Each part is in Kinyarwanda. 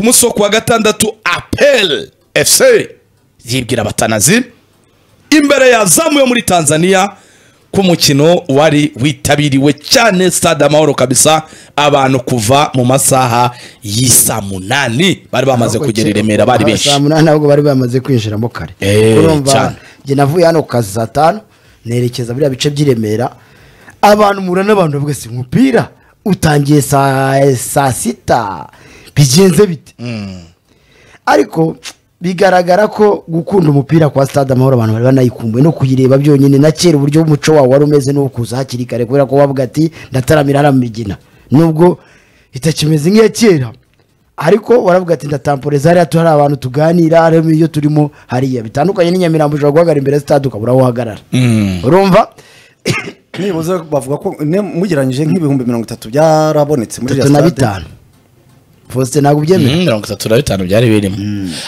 munsi wo kuwa gatandatu apel efuse yibwira abatanazi imbere yazamuye muri tanzania ku mukino wari witabiriwe cyane stade amahoro kabisa abantu kuva mu masaha y'isaa munani bari bamaze kugera i remera bari benshi saa munani ahubwo bari bamaze kwinjiramo kare Eh, urumva cyane. njye navuye hano ku kazi saa tanu nerekeza biriya bice by'i remera abantu mura n'abantu bavuga si umupira utangiye saa saa sita bigenze bite ariko bigaragara ko gukunda umupira kwa stade amahoro abantu bari banayikumbuye no kuyireba byonyine na kera uburyo umuco wawo wari umeze n'uwo kuza hakiri kare kubera ko wavuga ati ndataramira hariya mu migina nubwo itakimeze nk'iya kera ariko waravuga ati ndatamporeza hariya tu- hari abantu tuganira harimo iyo turimo hariya bitandukanye n'inyamirambo ushobora guhagarara imbere ya stade ukabura aho uhagarara urumva nibuze bavuga ko ne- mugereranyije nk'ibihumbi mirongo itatu byarabonetse muri bitatu na bitanu fosite ntabwo ubyemera Mhm, mirongo itatu na bitanu byari birimo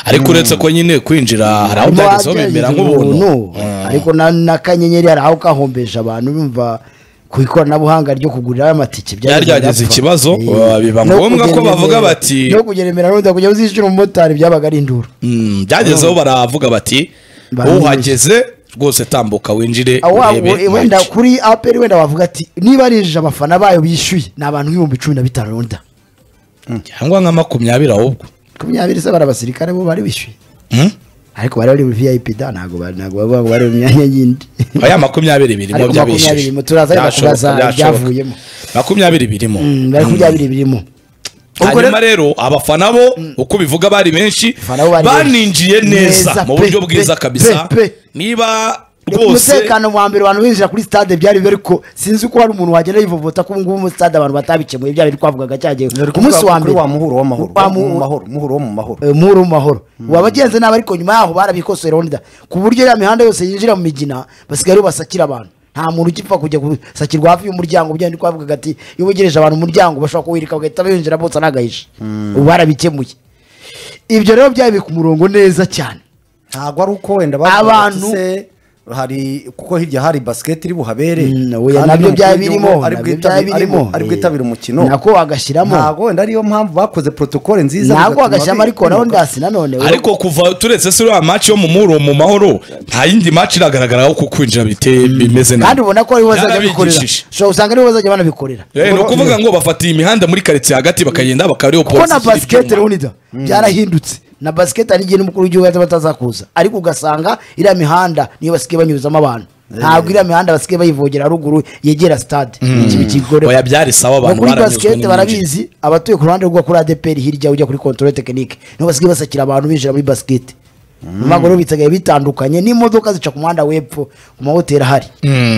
ariko uretse ko nyine kwinjira hari aho byageze Harimo bemera ababyeyi nk'ubuntu ubuntu, ariko na- n'akanyenyeri hari aho kahombeje abantu bumva ku ikoranabuhanga ryo kugurira amatike Byari byagize birapfa. ikibazo, Eh, uh, biba no ngombwa ko kugeremera- bavuga bati- no kugeremera rundi kujya uzishyura umumotari byabaga ari induru Mm, byagezeho baravuga bati Barabeshya. uhageze rwose tambuka winjire Ah, wa- we- urebe wenda match." kuri aperi wenda wavuga ati niba ari ijana abafana bayo bishyuye ni abantu nk'ibihumbi cumi na bitanu runda cyangwa nka makumyabiri ahubwo makumyabiri se bari abasirikare bo bari bishyuye Mm? ariko bari bari muri vip da ntabwo bari ntabwo baba bari mu myanya y'indi oya makumyabiri birimo Ariko makumyabiri byabishyuye birimo, turaza ariko Byashoboka, kubaza byashoboka. ibyavuyemo. makumyabiri birimo Mm, bari kubyabiri birimo Ubwo hanyuma rero abafana bo uko bivuga bari benshi Abafana bo bari baninjiye benshi. neza Neza mu pe, buryo pe, bwiza pe, kabisa pe. niba rwose umutekano wa mbere abantu binjira kuri stade byari bibi ariko sinzi ko hari umuntu wagenda yivovota ko ubungubu muri stade abantu batabikemuye bya biri twavugaga cyagiye ku munsi wa mbere wa muhuro w'amahoro Wa Mu- mu Muhuro. mahoro muhuro wo mu mahoro Eh, muhuro mu mahoro wabagenze nabi ariko nyuma yaho barabikosora onda ku buryo ya mihanda yose yinjira mu migina basigaye basakira abantu nta muntu ukipfa kujya gusakirwa hafi y'umuryango byari ndi kubavuga ati iyo wegereje abantu umuryango bashobora kuwirika bagahita binjira bose nagahisha ubu barabikemuye ibyo rero byari biri ku murongo neza cyane ntabwo ari uko wenda bavuga bati Abantu- se hari kuko hirya hari basiketi iri buhabere Mm, oya, nabyo kandi n'umukuru byari w'igihugu birimo, ari nabyo bwitabire- byari birimo. ari bwitabira umukino nako wagashyiramo ntabwo wenda ariyo mpamvu bakoze protokole nziza ntabwo bigatuma wagashyiramo bi- ariko nawe bimuka. ndasi nanone ariko kuva turetse se uriya match yo mu muhuro mu mahoro nta yindi match iragaragaraho ko kwinjira biteye bimeze nabi kandi ubona ko aribo bazajya bikorera Byarabigishije. ushobora usanga aribo bazajya banabikorera Eh, ni ukuvuga ngo bafatiye imihanda muri karitsiye hagati bakagenda bakariho kuko na basiketi runida byarahindutse na basiketi hari igihe n'umukuru w'igihugu yaza batazakuza ariko ugasanga iriya mihanda niyo basigaye banyuzamo abantu ntabwo iriya mihanda basigaye bayivogera ruguru yegera sitade iki bikigore oya byari sawa abantu kuri baranyuzwe basiketi n'imyinjire. barabizi abatuye ku ruhande rwo kuri adeperi hirya ujya kuri kontorore tekinike nibo basigaye basakira abantu binjira muri basiketi mu maguru bisigaye bitandukanye n'imodoka zica ku muhanda w'epfo ku mahoteli ahari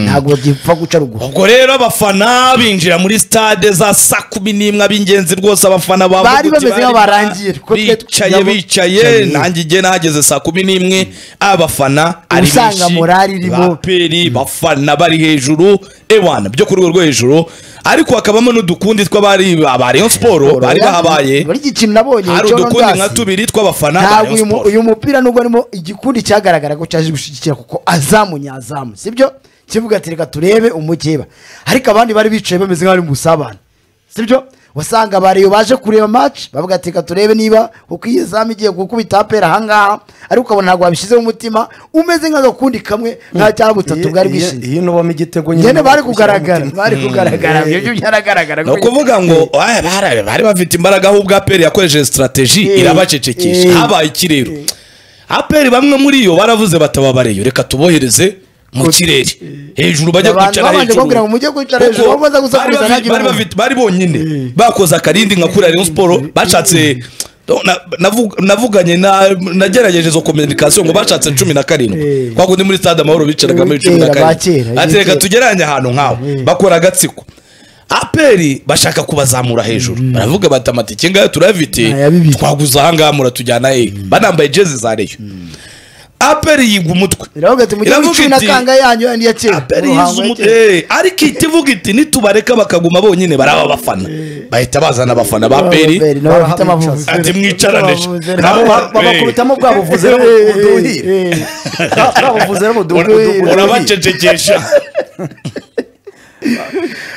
ntabwo bagipfa guca ruguru ubwo rero abafana binjira muri stade za saa kumi n'imwe ab'ingenzi rwose abafana ba Bari Buguti bameze barimo, nk'abarangiye, kuko twe bicaye nabo- bicaye nanjye igihe nahageze saa kumi n'imwe abafana ari Usanga benshi morali irimo. baperi bafana bari hejuru ewana byo ku rwego rwo hejuru ariko hakabamo n'udukundi tw'abari ba Rayon Sport bari bahabaye buri gikino nabonye hari cyono udukundi ndasi. nka tubiri tw'abafana ba Rayon ntabwo uyu mu- Sport uyu mupira nubwo harimo igikundi cyagaragara ko cyaje gushyigikira kuko azamu nyazamu sibyo kivuga ati reka turebe umukeba ariko abandi bari bicaye bameze nk'abari mu busabane sibyo wasanga bariyo baje kureba match bavuga ati reka turebe niba uko iyi zamu igiye gukubita apera ahangaha ariko ukabona ntabwo babishyizeho umutima umeze nk'agakundi kamwe nka cya butatu Iyo- bwari iyo- bwishinze iyo nubamo igitego nyine bari nubwo ushyiramo kugaragara umutima. bari kugaragara Mm. ibyo byaragaragara ni ukuvuga ngo "Ah, bari- bari bafite imbaraga aho ubwo aperi yakoresheje sitarateji Eh, irabacecekesha eh. habaye ikirero aperi bamwe muri yo baravuze batababareyo reka tubohereze mu kirere hejuru bajye Abantu kwicara babanje hejuru kumbwira ngo mujye kwicara Kuko hejuru, aho baza gusakuriza bari bafite- ntihagire bari umuntu. bafite- bari bonyine bakoze akarindi nka kuri Rayon Sport bashatse na- navu- navuganye na- nagerageje izo kominikasiyo ngo bashatse cumi na karindwi Eh. kwa kundi muri stade amahoro bicaraga muri cumi na Kera, ba kera, karindwi ati reka kera." tugereranye ahantu nk'aho bakora agatsiko aperi bashaka kubazamura hejuru baravuga bati amatike ngayo turayafite Aya bibiri. twaguze ahangaha muratujyana he banambaye jezi za reyo aperi yigwa umutwe iravuga ati mujye Iravuga mwicuna iti, kanga yanyu yandi ya kera aperi Umuhango yize ya umutwe kera. Eh, ariko iti ivuga iti nitubareka bakaguma bonyine baraba abafana bahita bazana abafana ba aperi nabo bafite amavubi. ati mwicarane Nabo nabo ba- babakubitamo bwa buvuzi rero buduhire bwa buvuzi rero buduhire urabacecekesha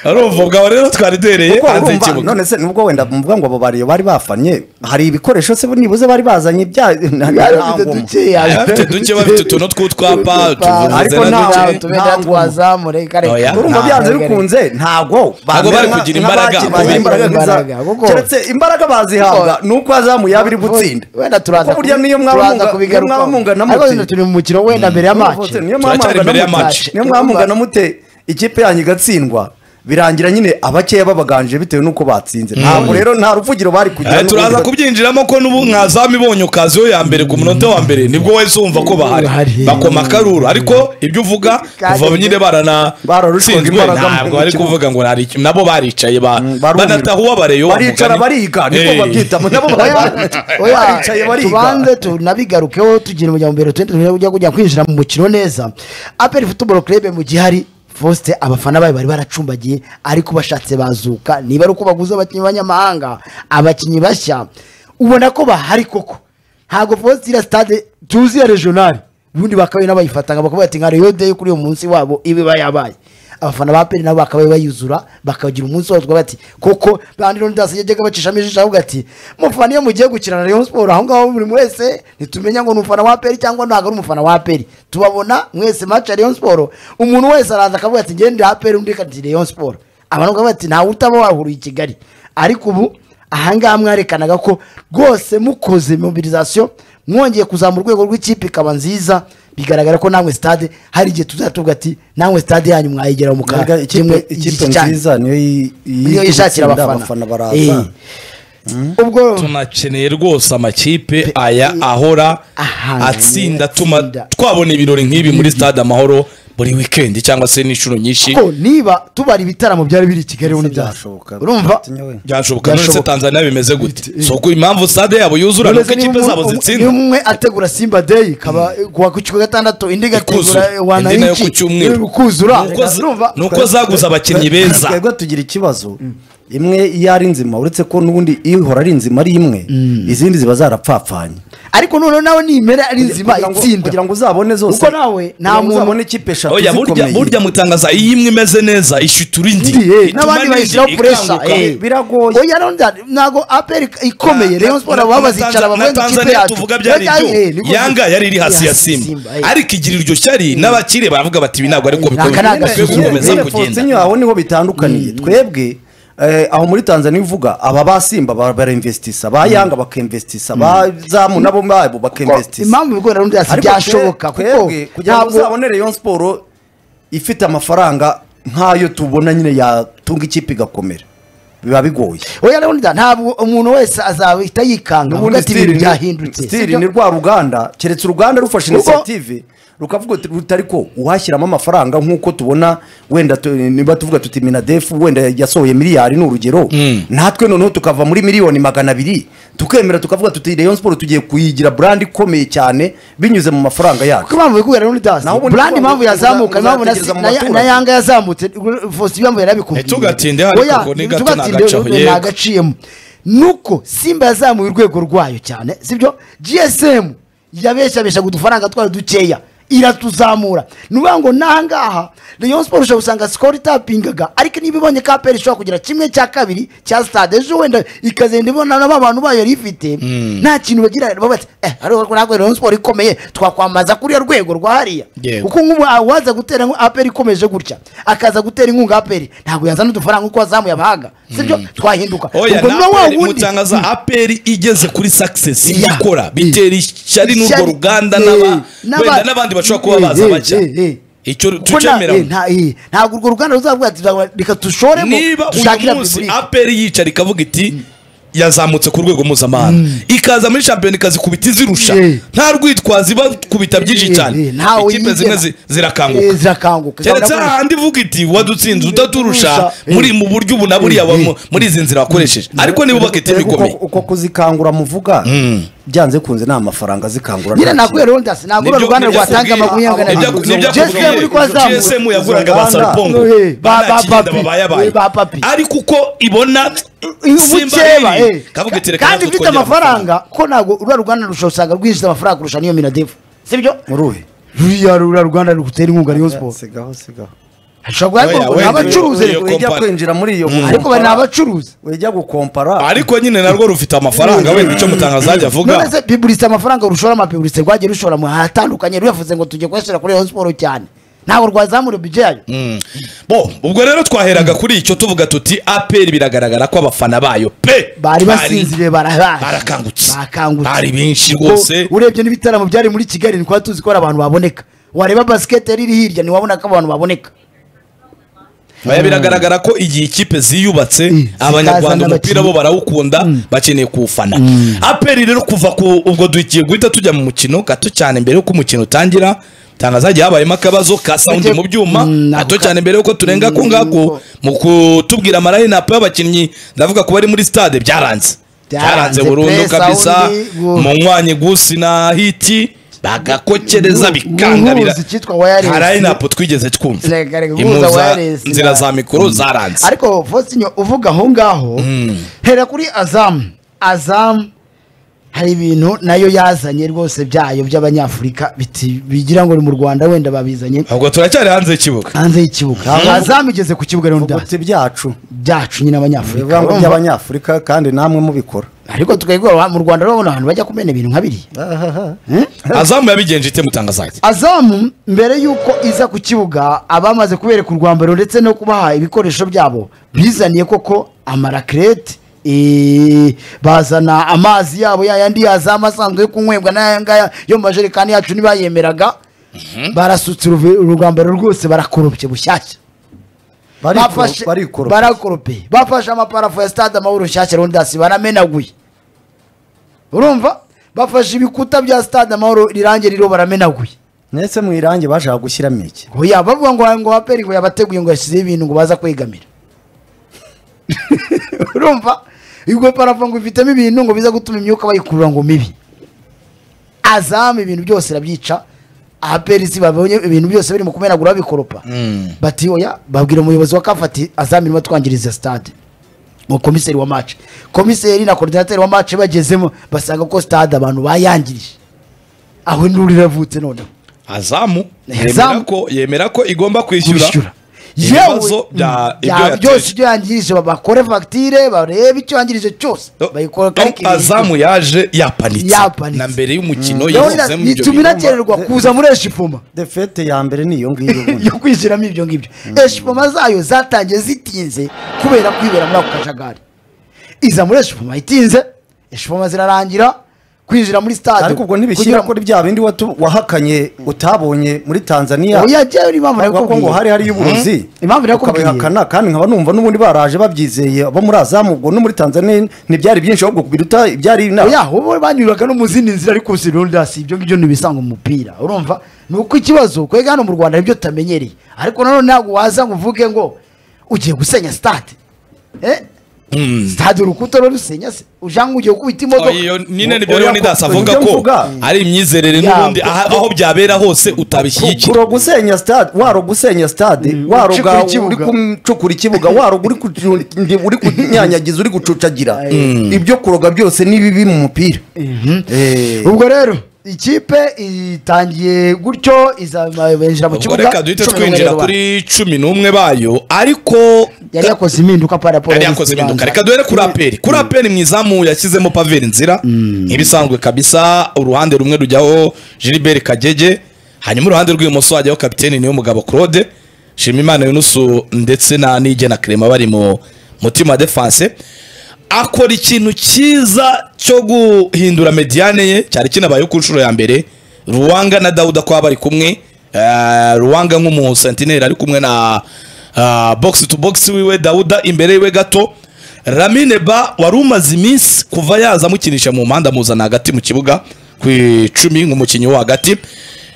ari uvuga rero twari duhereye kuko hanze urumva y'ikibuga none se nubwo wenda muvuga ngo abo bariyo bari bafanye hari ibikoresho se nibuze bari bazanye bya Bari nta bafite ngoma. dukeya Abafite duke bafite utuntu tw'utwapa, utuvuvuze Ariko na nta- duke. tube nta ngoma. twazamure kare Oya. urumva Nta- byanze kare. bikunze ntabwo bamera bari nka- kugira nka imbaraga. bakinnye Bagira imbaraga nk'iza- imbaraga, kuko- keretse imbaraga bazihabwa ni uko azamuye abiri gutsinda wenda turaza Kuko burya niyo mwaba turaza munga- niyo mwaba kubigarukaho. mungana ariko mute. wenda turi mu mukino wenda mbere ya match niyo Turacyari imbere ya mwamungana match. niyo mwamungana mute ikipe yanyu igatsindwa birangira nyine abakeya babaganje bitewe n'uko batsinze ntabwo rero nta ruvugiro bari kugira Eh, turaza n'uruvugira- kubyinjiramo ko n'ubu mwazami ibonye ukaziyo ya mbere ku munota wa mbere nibwo wahise wumva ko bahari Bahari. bakoma akaruru ariko ibyo uvuga Kandi kuva nyine Bararushwaga baranatsinzwe imbaraga mu ntabwo bari kibuga. kuvuga ngo nari iki- nabo baricaye ba- barumirwa. banataha uwabareyo wa baricara mugani. bariga Eh. niko babyitamo nabo Oya, oya, baricaye bariga tubanze tunabigarukeho tugira umuryango mbere tundi tumenye kujya kujya kwinjira mu mukino neza aperi futuboro kerebe mu gihe hari fosite abafana bayo bari baracumbagiye ariko bashatse bazuka niba ari uko baguze abakinnyi b'abanyamahanga abakinnyi bashya ubona ko bahari koko ntabwo fosite iriya sitade tuzi ya regional ubundi bakabaye n'abayifataga bakavuga bati nka reyo deyi kuri uyu munsi wabo ibe yabaye abafana ba peri nabo bakabaye bayuzura bakagira umunsi wose bati koko bandi n'undi yajyaga bacishamo ijisho avuga ati mufana iyo mugiye gukina na rayon siporo aho ngaho buri wese ntitumenya ngo ni umufana wa peri cyangwa ntabwo ari umufana wa peri tubabona mwese maci ya rayon siporo umuntu wese araza akavuga ati ngendera ha peri undi kati rayon siporo abantu bakavuga ati ntawe utaba wahuriye i kigali ariko ubu ahangaha mwarekanaga ko rwose mukoze mobilisation mwongeye kuzamura urwego rw'ikipe ikaba nziza bigaragara ko namwe stade hari igihe tuzatuvuga ati namwe stade yanyu mwayigera mu Mbega kaga ikipe ikipe nziza niyo yi- niyo yishakira gutsinda abafana baraza Eh. ubwo tunakeneye rwose amakipe aya ahora Ahantu atsinda tuma atsinda. twabona ibirori nk'ibi muri stade amahoro buri wikendi cyangwa se n'inshuro nyinshi ko niba tubara ibitaramo byari biri i kigali ubundi Byashoboka. byashoboka urumva Atinya we. byashoboka none se Byashoboka. tanzania bimeze gute si uko impamvu stade yabo yuzura nuko Uretse niba ikipe umwe- zabo umwe- zitsinda niba umwe ategura simba deyi kaba kuwa ku kigo gatandatu indi ikuzura igategura indi nayo wanayiki ku cyumweru kuzura Nuko z- urumva nuko zaguze abakinnyi beza twebwe tugira ikibazo imwe iyo ari nzima uretse ko n'ubundi ihora ari nzima ari imwe izindi ziba zarapfapfanye ariko noneho nawe nimera ari nzima Kugira ngo- itsinda kugira ngo uzabone zose Kuko nawe nta kugira ngo muntu- uzabone ikipe eshatu oya burya zikomeye burya mutangaza iyo imwe imeze neza ishitura indi Ndi, eh, Ituma n'abandi n'indi bayishyiraho puresha ikanguka. eh. Biragoye. oya none ntabwo aperi ikomeye Na- rayon siporo na- baba na bazicara Tanza- bavuga na ngo ikipe Tanzania yacu tuvuga byari Yajyanye, eh, ibyo niko- yanga yari iri hasi ya Simba, simba eh. ariko igira iryo shyari n'abakire baravuga bati ibi ntabwo ariko Aka ni bikwiye agasuzuguro. gukomeza nyine kugenda Fonseca aho niho bitandukaniye twebwe eh, aho muri tanzania uvuga aba basimba ba- barainvestisa ba yanga bakinvestisa ba zamu nabo babo bakinvestisa impamvu ibigo rayon byasi Ariko byashoboka twe- kuko twebwe kugira ngo uzabone rayon siporo ifite amafaranga nk'ayo tubona nyine yatunga ikipe igakomera biba bigoye oya rero nda ntabwo umuntu wese azahita yikanga avuga ati ibintu byahindutse stili sibyo? ni rwa ruganda keretse uruganda rufashe Kuko- inisiyative rukavuga uti- rutari ko uhashyiramo amafaranga nk'uko tubona wenda tu- niba tuvuga tuti minadefu wenda yasohoye miliyari ni urugero natwe noneho tukava muri miliyoni magana abiri tukemera tukavuga tuti rayon siporo tugiye kuyigira burandi ikomeye cyane binyuze mu mafaranga kuko yacu impamvu ibigo rayon byasi Naho ubundi brand impamvu uza- yazamuka impamvu na- uzategereza mu na- baturage. na yanga yazamutse fosi impamvu yarabikubwiye Ntitugatinde hano Oya, kuko ni gato ntitugatinde, ntagacaho, rero yego. ntagaciyemo nuko simba yazamuye urwego rwayo cyane sibyo gsm yabeshabeshaga udufaranga twayo dukeya iratuzamura ni ukuvuga ngo n'ahangaha rayon siporo ushobora gusanga sikoro itapingaga ariko niba ibonye ko aperi ishobora kugira kimwe cya kabiri cya stade ejo wenda ikazenda ibona na ba bantu bayo yari ifite nta kintu bagira bavuga bati eh ariko ntabwo rayon siporo ikomeye twakwambaza kuri uriya rwego rwa hariya Yego. kuko nk'ubu awaza gutera inkunga aperi ikomeje gutya akaza gutera inkunga aperi ntabwo yazana udufaranga kuko wazamuye abahanga sibyo twahinduka oya ubwo niba wa n'aperi wundi mutangaza aperi igeze kuri success ibyo Ya. ikora bitera ishyari n'urwo Ishyari, ruganda eh, n'aba- n'aba- wenda n'abandi bashobora kuba eh, baza eh, bajya eh, eh. icyo Kuko na- tucemera eh, nta- eh, ntabwo urwo ruganda ruzavuga ati "Tuzagura- reka dushoremo niba dushakira uyu munsi Repubulika." aperi yicara ikavuga iti yazamutse ku rwego mpuzamahanga ikaza muri shampiyona ikazikubita izirusha Yeah. nta rwitwazo ibakubita byinshi Yeah, cyane yeah, ntawe ikipe yigera. zimwe zi- Eh, zirakanguka zirakanguka. keretse Zirakanguka. hahandi ivuga iti wadutsinze utaturusha Eh. muri mu buryo ubu na buriya wa- Eh, eh. muri izi nzira wakoresheje ariko niba ubaka Erega iteme uko- ikomeye uko kuzikangura muvuga byanze kunze ni amafaranga zikangura nyine nta nakubwira rero ndasi ntabwo uru Nibyo- ruganda nibyo rwatanga akubwiye- makumyabiri nibyo- na nibyo bitatu akubwiye. gsm uri kwazamura GSM yaguraga ba Izo saripongo nganda. Eh, ba- ba banakirinda papi. babayabaye Eh, ba papi. ariko uko ibona simba ubukeba riri eh. kavuga iti reka kandi natwe ufite twongere amafaranga ko ntabwo uriya ruganda rushobora usanga rwinjiza amafaranga kurusha n'iyo minadefu sibyo muruhe ruriya ruriya ruganda rugutera inkunga rayon siporo sigaho sigaho ashobora Oya, kuba wenda- abacuruzi iyo wejya kompani. kwinjira muri iyo ariko bari ni abacuruzi wejya gukompara ariko nyine narwo rufite amafaranga wenda icyo mutangazaje none avuga se biburitse amafaranga rushora amabiburitse rwagiye rushora mu hatandukanye ruyavuze ngo tujye kuyashyira kuri Rayon siporo cyane ntabwo rwazamura ibyo yayo bo ubwo rero twaheraga kuri icyo tuvuga tuti aperi biragaragara ko abafana bayo pe bari basinziriye barahaje barakangutse barakangutse bari benshi Ubwo rwose urebye n'ibitaramo byari muri kigali ni tuzi ko hari abantu baboneka wareba basiketi iri hirya ntiwabona ko abantu baboneka Oya, biragaragara ko igihe ikipe ziyubatse Mm. abanyarwanda Zikazana umupira bo abakinnyi. barawukunda bakeneye kuwufana aperi rero kuva ku ubwo dugiye guhita tujya mu mukino gato cyane mbere y'uko umukino utangira tangazagiye habayemo akabazo ka sound Bagiye- mu byuma Mm, ako gato ka- cyane mbere y'uko turenga ko ngako Mm. mu kutubwira amarayinapu y'abakinnyi ndavuga ko bari muri stade byaranze byaranze Byaranze burundu pe, kabisa sound, gu- munywanye gusi na hiti bagakokereza Gu- bikangarira guhuza icyitwa wireless. harayinapu twigeze twumva Reka, reka, guhuza impuza wireless na- nzira za mikoro zaranze ariko fosinyo uvuga aho ngaho hera kuri azamu azamu hari ibintu nayo yazanye rwose byayo by'abanyafurika biti- bigira ngo ni mu rwanda wenda babizanye ahubwo turacyari hanze y'ikibuga hanze y'ikibuga azamu igeze ku kibuga rero ndazi ubuti byacu byacu nyine ni abanyafurika ibirango urumva? by'abanyafurika kandi namwe mubikora ariko twebwe mu rwanda rero abantu bajya kumena ibintu nka biriya Eh? azamu yabigenje ite mutangazajya azamu mbere y'uko iza ku kibuga abamaze kubereka urwambaro ndetse no kubaha ibikoresho byabo bizaniye koko amarakirete eh, bazana amazi yabo yayandi yazamu asanzwe yo kunywebwa n'aya ngaya yo mu majerekani yacu ntibayemeraga barasutse uruve- urugambaro rwose barakorobye bushyashya Bafashe- barikora barakorope bafashe amaparafo ya stade amahoro rushyashya rondasi baramenaguye urumva bafashe ibikuta bya stade amahoro irangi ririho baramenaguye ndetse mu irangi bashaka gushyiramo iki oya bavuga ngo ngo aperi ngo yabateguye ngo yashyizeho ibintu ngo baza kwegamira urumva ubwo parafo ngo ifitemo ibintu ngo biza gutuma imyuka bayikurura ngo mibi azamu ibintu byose irabyica aperi si babonye ibintu byose biri mu kumenagura babikoropa bati oya babwira umuyobozi wa kafu ati azamu irimo twangiriza stade mu komiseri wa mace komiseri na korodinateri wa mace bagezemo basanga ko stade abantu bayangirije aho induru iravutse noneho azamu yemera Azamu. ko yemera ko igomba kwishyura kwishyura ibibazo bya bya- ibyo byose yateje ibyo yangirije ba- bakore fagitire barebe icyo yangirije cyose Do- bayikora Do- azamu yaje yapanitse Yapanitse. na mbere y'umukino yihozemo ibyo bituma bintu inakererwa kuza muri eshipoma defete ya mbere ni iyo ngiyo ubundi. yo kwishyiramo ibyo ngibyo eshipoma zayo zatangiye zitinze kubera kwibera muri ako kajagari iza muri eshipoma itinze eshipoma zirarangira kwinjira muri stade ariko ubwo ntibishyira kuri bya bindi watu- wahakanye utabonye muri tanzania oyagewe n'impamvu bavuga ko ngo nakubwiye hari hari y'uburozi Mhm. Impamvu nakubwiye. ukabihakana kandi nkaba numva n'ubundi baraje babyizeye abo muri azamu ubwo no muri tanzania ntibyari byinshi ahubwo biruta ibyari inaha oya wowe banyuraga no mu zindi nzira ariko si rondas ibyo ngibyo ntibisanga mu mupira urumva ni uko ikibazo kwega hano mu rwanda nibyo utamenyereye ariko nanone ntabwo waza ngo uvuge ngo ugiye gusenya stade eh? stade urukuta rurusenya se ujanga ugiye gukubita Oh, imodoka iyo nyine nibyo Oya, rero nidasi ko- avuga ibyo ko mvuga. ari imyizerere n'ubundi Ya, aha- aho byabera hose utabishyigikira kuro gusenya stade waroga usenya stade ucukura waroga ikibuga. uri kucukura ikibuga waroga uri kucu- ndi- uri kunyanyagiza uri gucucagira ibyo kuroga byose ni bibi mu mupira Eh, ubwo rero ikipe itangiye gutyo izabinjira mu ubwo kibuga reka duhite cumi n'umwe twinjira rero ba- kuri cumi n'umwe bayo ariko yari yakoze impinduka pa raporo yari yakoze impinduka reka duhere kuri aperi kuri aperi mu izamu yashyizemo paveri nzira nk'ibisanzwe kabisa uruhande rumwe rujyaho gilbert kagege hanyuma uruhande rw'ibumoso hajyaho kapitene niyo mugabo claude shimimana yunusu ndetse na nige na clement bari mu mutima defense akora ikintu cyiza cyo guhindura mediane ye cyari kinabayeho ku nshuro ya mbere ruwanga na dawuda kwa bari kumwe eh, ruwanga nk'umu sentineri ari kumwe na ah, box to box wiwe dawuda imbere yiwe gato ramine ba wari umaze iminsi kuva yaza amukinisha mu mpande amuzana hagati mu kibuga ku icumi nk'umukinnyi wo hagati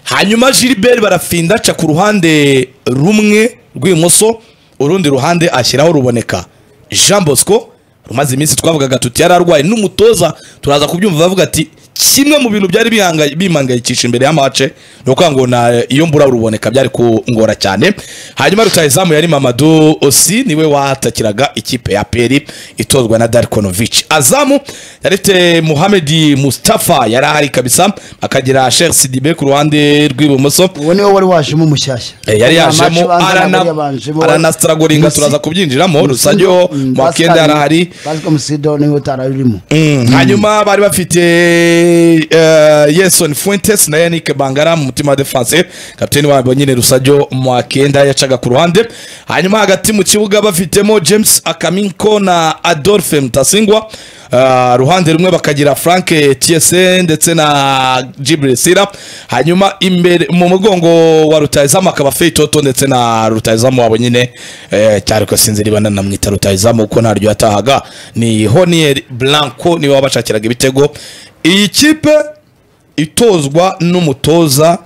hanyuma gilbert barafinda aca ku ruhande rumwe rw'ibumoso urundi ruhande ashyiraho ruboneka jean bosco rumaze iminsi twavugaga tuti yari arwaye n'umutoza turaza kubyumva bavuga ati kimwe mu bintu byari bihangaye- bimangayikisha imbere y'amace ni ukuvuga ngo na iyo mbura uruboneka byari kungora cyane hanyuma rutahizamu yari mamadu osi niwe wahatakiraga ikipe ya peri itozwa na darikonovici azamu yari afite muhamedi mustafa yari ahari kabisa akagira sheri sidibe ku ruhande rw'ibumoso uwo niwe wari wajemo umushyashya Eh, yari yajemo aranasitaragoringa turaza kubyinjiramo rusangeho mwakenda yari ahari basika musido niwe utari urimo Mm, hanyuma bari bafite eh, yeson fuentes na yannick bangara mu mutima wa defense kapiteni wabo nyine rusajyo mwakenda yacaga ku ruhande hanyuma hagati mu kibuga bafitemo james akaminko na adolphe mutasingwa Ah, ruhande rumwe bakagira frank tsn ndetse na jibrisira hanyuma imbere mu mugongo wa rutayizamu akaba feitoto ndetse na rutayizamu wabo nyine eh, cyari ko sinzi niba nanamwita rutayizamu kuko ntaryo yatahaga ni honier blanco niwe wabashakiraga ibitego iyi kipe itozwa n'umutoza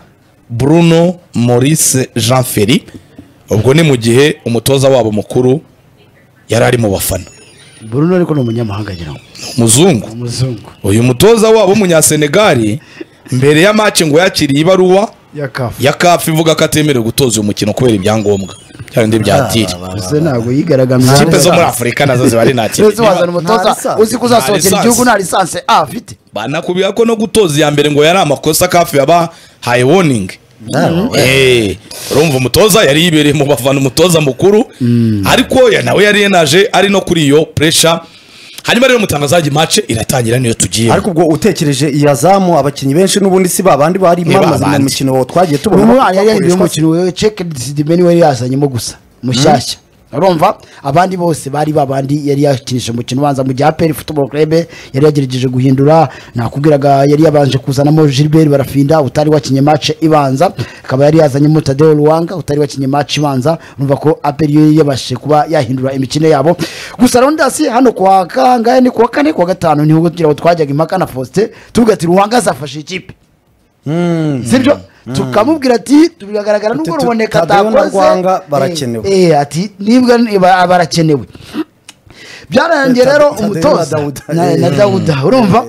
bruno maurice jean ferry ubwo ni mu gihe umutoza wabo mukuru yari ari mu bafana burundu ariko ni umunyamahanga agira ngo umuzungu umuzungu uyu mutoza wabo w'umunyasenegali mbere ya match ngo yakiriye ibaruwa ya kafu ya kafu ivuga ko atemerewe gutoza uyu mukino kubera ibyangombwa bya bindi bya tiri ese ntabwo yigaragambye ikipe zo muri afurika nazo ziba ari nta ese wazana kintu Nta umutoza lisansi. uzi ko uzasohokera Nta igihugu lisansi. nta lisansi a afite banakubwira ko no gutoza iya mbere ngo yari amakosa kafu yabahaye warning Eh, urumva umutoza yari yibereye mu bafana umutoza mukuru ariko ya- nawe yari yenaje ari no kuri iyo pressure hanyuma rero umutangazaji match iratangira niyo tugiye ariko ubwo utekereje iya zamu abakinnyi benshi n'ubundi si babandi bari bamaze mu babandi. mukino twagiye tubona uyu mwana yari yari bakoreshwa umukino we cekedi sidimeni we yazanyemo gusa mushyashya urumva abandi bose bari babandi yari yakinisha umukino ubanza mu gihe aperi futuboro kurebe yari yagerageje guhindura nakubwiraga yari yabanje kuzanamo gilbert barafinda utari wakinye mace ibanza akaba yari yazanyemo tadeo ruwanga utari wakinye mace ibanza urumva ko aperi yo yabashije kuba yahindura imikino yabo gusa rondasi hano kwa kangahe ni kuwa kane kuwa gatanu niho kugira ngo twajyaga impaka na faustin tuvuga ati ruwanga azafashe ikipe sibyo tukamubwira ati biragaragara nubwo Ati, ruboneka Tadeyo na atakoze Rwanga barakenewe. Eh, eh, ati nibwa ni- ba- barakenewe byarangiye Tade- rero Tadeyo na umutoza Dawuda. na- na Eh. dawuda urumva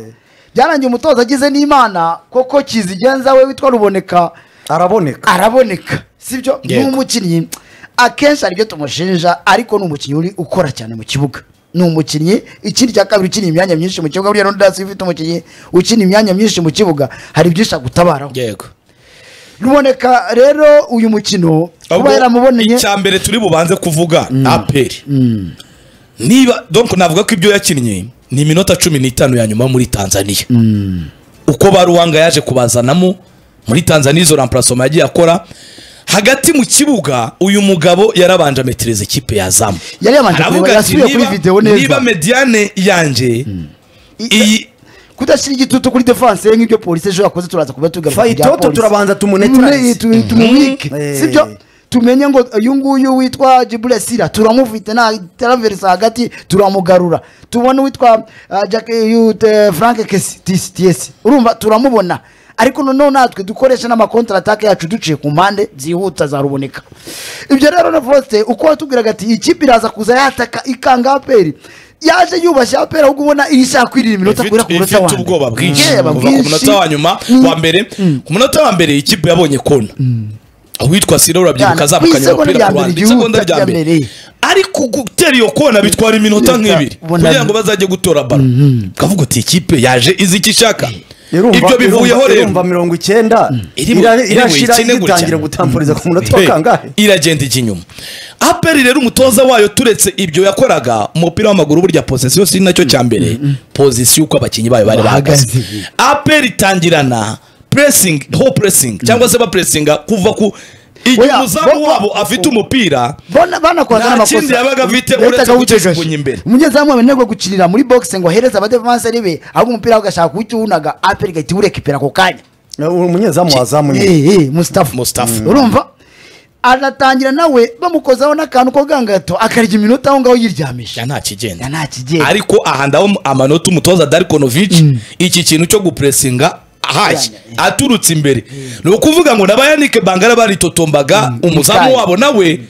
byarangiye umutoza agize n'imana koko kizigenza we witwa ruboneka araboneka araboneka sibyo ni Yego. umukinnyi akenshi aribyo tumushinja ariko ni umukinnyi uri ukora cyane mu kibuga ni umukinnyi ikindi cya kabiri ukina imyanya myinshi mu kibuga buriya n'udasi ufite umukinnyi ukina imyanya myinshi mu kibuga hari byinshi agutabaraho yego ruboneka rero uyu mukino kuba yaramuboneye icya mbere turi bubanze kuvuga aperi niba donc navuga ko ibyo yakinnye ni iminota cumi n'itanu ya nyuma muri tanzania uko baruwanga yaje kubazanamo muri tanzania izo ramparasoma yagiye akora hagati mu kibuga uyu mugabo yarabanje ametereza ikipe yazamu Yari yabanje kureba, yasubiye kuri video neza. niba mediane yanjye iyi kudashyira igitutu kuri defanse ye nk'ibyo polisi ejo yakoze turaza kuba tugaruka Fayitoto turabanza tumunetarize. tumumwike Eh. sibyo tumenye ngo uyu nguyu witwa jiburesira turamufite nta taraverisa hagati turamugarura tubona uwitwa ah, Jack- uyu, eh, frank kesi tisi tisi urumva turamubona ariko noneho natwe dukoresha n'amakontaratake yacu duciye ku mpande zihuta za ruboneka ibyo rero na foste uko watubwiraga ati iyi kipe iraza kuza yataka ikanga aperi yaje yubashye aperi ahubwo ubona iyo ishaka kwirira iminota guhera ku munota wa ifite ubwoba bwinshi Ubwoba kuva ku munota wa bwinshi. nyuma Mm. wa mbere ku munota wa mbere ikipe yabonye kona uwitwa siro urabyibuka Yana, azamukanya ku isegonda umupira ku ruhande isegonda rya mbere igihugu rya rya mbere mbere. ariko gutera iyo kona bitwara iminota Leta, nk'ibiri ubona- kugira ngo bazajye gutora baro ukavuga uti ikipe yaje izi icyo ishaka Irumva- ibyo bivuyeho irumva- rero irumva mirongo icyenda Irimu- ira- irimu irashira ikine gutya. igitangira gutampuriza ku munota wa Hey, kangahe iragenda ijya inyuma aperi rero umutoza wayo turetse ibyo yakoraga umupira w'amaguru burya posisiyo si nacyo cya mbere posisiyo uko abakinnyi bayo bari bahagaze Bahagaze. aperi itangirana pressing ho pressing cyangwa se bapressinga kuva ku igihe Oya, umuzamu bo- bo- wabo afite umupira bona banakoraga Nta n'amakosa kindi yabaga afite Leta uretse akawutegesha. kukijugunya imbere. umunyezamu wananirwa gukinira muri boxe ngo ahereze abadefanse ribe ahubwo umupira agashaka kuwunaga aperi igahita iwurekipera ako kanya umunyezamu wazamu nyine Eh, eh, mustafa Mustafa. urumva aratangira nawe bamukozaho n'akantu ko gangato akarya iminota aho ngaho yiryamisha ya nta kigenda Ya, nta kigenda. ariko aha ndaho amanota umutoza darikonovic iki kintu cyo gupressinga ahaye aturutse imbere ni ukuvuga ngo n'abayanike bangara baritotombaga umuzamu Imikaya. wabo nawe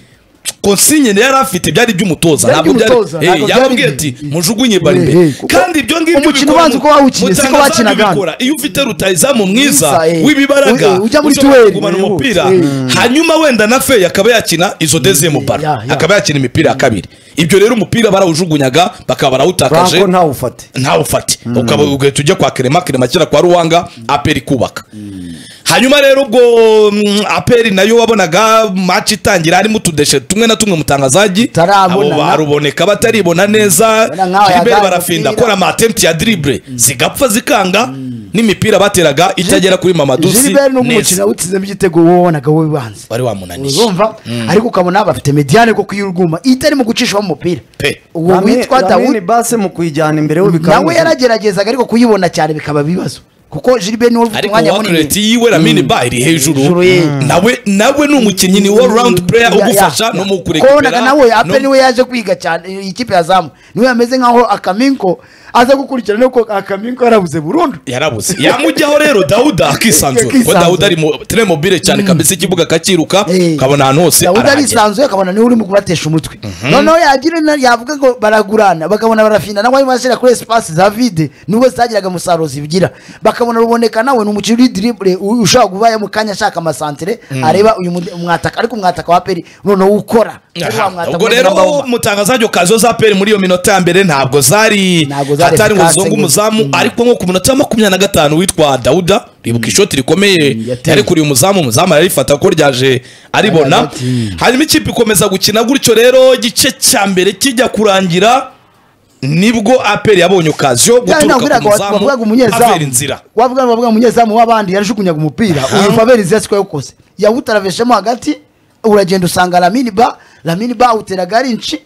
konsinyene yari afite byari iby'umutoza Byari ntabwo byari iby'umutoza, Eh, ntabwo byari yarambwiye ibye. ati mujugunye bari Eh, imbere eh, kuko kandi ibyo ngibyo umukino bikorwa ubanza mu- uko wawukiniye, siko mutangazamu wakinaga hano. bikora. iyo ufite rutayizamu mwiza Mwiza, eh. w'ibibaraga Eh, eh, ujya muri ushobora duel, kugumana eh, umupira eh. hanyuma wenda na fey akaba yakina izo dezemu baro ya, ya. akaba yakina imipira ya kabiri ibyo rero umupira barawujugunyaga bakaba barawutakaje franco ntawufate ntawufate ukaba ugahita ujya kwa kerema kerema kera kwa ruwanga aperi kubaka hanyuma rero ubwo mm, aperi nayo wabonaga maci itangira harimo utudeshe tumwe na tumwe mutangazaji Utarabonana. baruboneka bataribona neza Ubona nk'aho Gilbert yagaye barafinda umupira. kora amatempti ya dribble zigapfa zikanga n'imipira bateraga itagera kuri mamadusi Gilbert nubwo neza umukino awutsizemo igitego wowe wabonaga wowe banze wari wamunaniye urumva ariko ukabona bafite mediyane ko kuyirwuma itarimo gucishamo umupira Pe. uwo witwa dawudi base mu kuyijyana imbere we bikaba nawe yarageragezaga ariko kuyibona cyane bikaba bibazo kuko Gilbert niwe ufite ariko umwanya wakureti yiwe ramini ba iri hejuru Hejuru ye. nawe nawe ni umukinnyi ni wo rawundi pureya ugufasha no mu kurekurera kurekipera nawe ape no- niwe yaje kwiga cyane iyi ikipe ya zamu niwe yameze nkaho akaminko aza gukurikirana ko akaminko yarabuze burundu yarabuze yamujyaho rero dawuda akisanzura kuko Akisanzura. dawuda ari mu mobile cyane kabisa ikibuga akakiruka ukabona ahantu hose dawuda arahagera arisanzuye akabona niwe urimo kubatesha umutwe noneho yagira na- yavuga ngo baragurana bakabona barafinda nawe arimo arashyira kuri esipasi za vide nubwo zitagiraga umusaruro zibigira bakabona ruboneka nawe ni umukino uri diribure u- ushobora kuba mu kanya ashaka amasantere areba uyu mude- mwataka ariko umwataka wa peri noneho ukora Ari wa Aha, mwataka ubwo umeze rero nk'amahoma. umutangazaji kazo za peri muri iyo minota ya mbere ntabwo zari Ntabwo zari hatari ngo efficace zizonge nyine. umuzamu ariko nko ku minota ya makumyabiri na gatanu witwa dawuda ribuka ishoti rikomeye yateye. yari kuri umuzamu umuzamu ararifata ko ryaje aribona Aragati. hanyuma ikipe ikomeza gukina gutyo rero igice cya mbere kijya kurangira nibwo aperi yabonye okaziyo guturuka ku muzamu wavugaga umunyezamu avera inzira wavugaga wavuga umunyezamu w'abandi yarajugunyaga umupira uyu faberizi yasiko yawukoze yawutaraveshemo hagati uragenda usanga lamini ba lamini ba awuteraga ari inci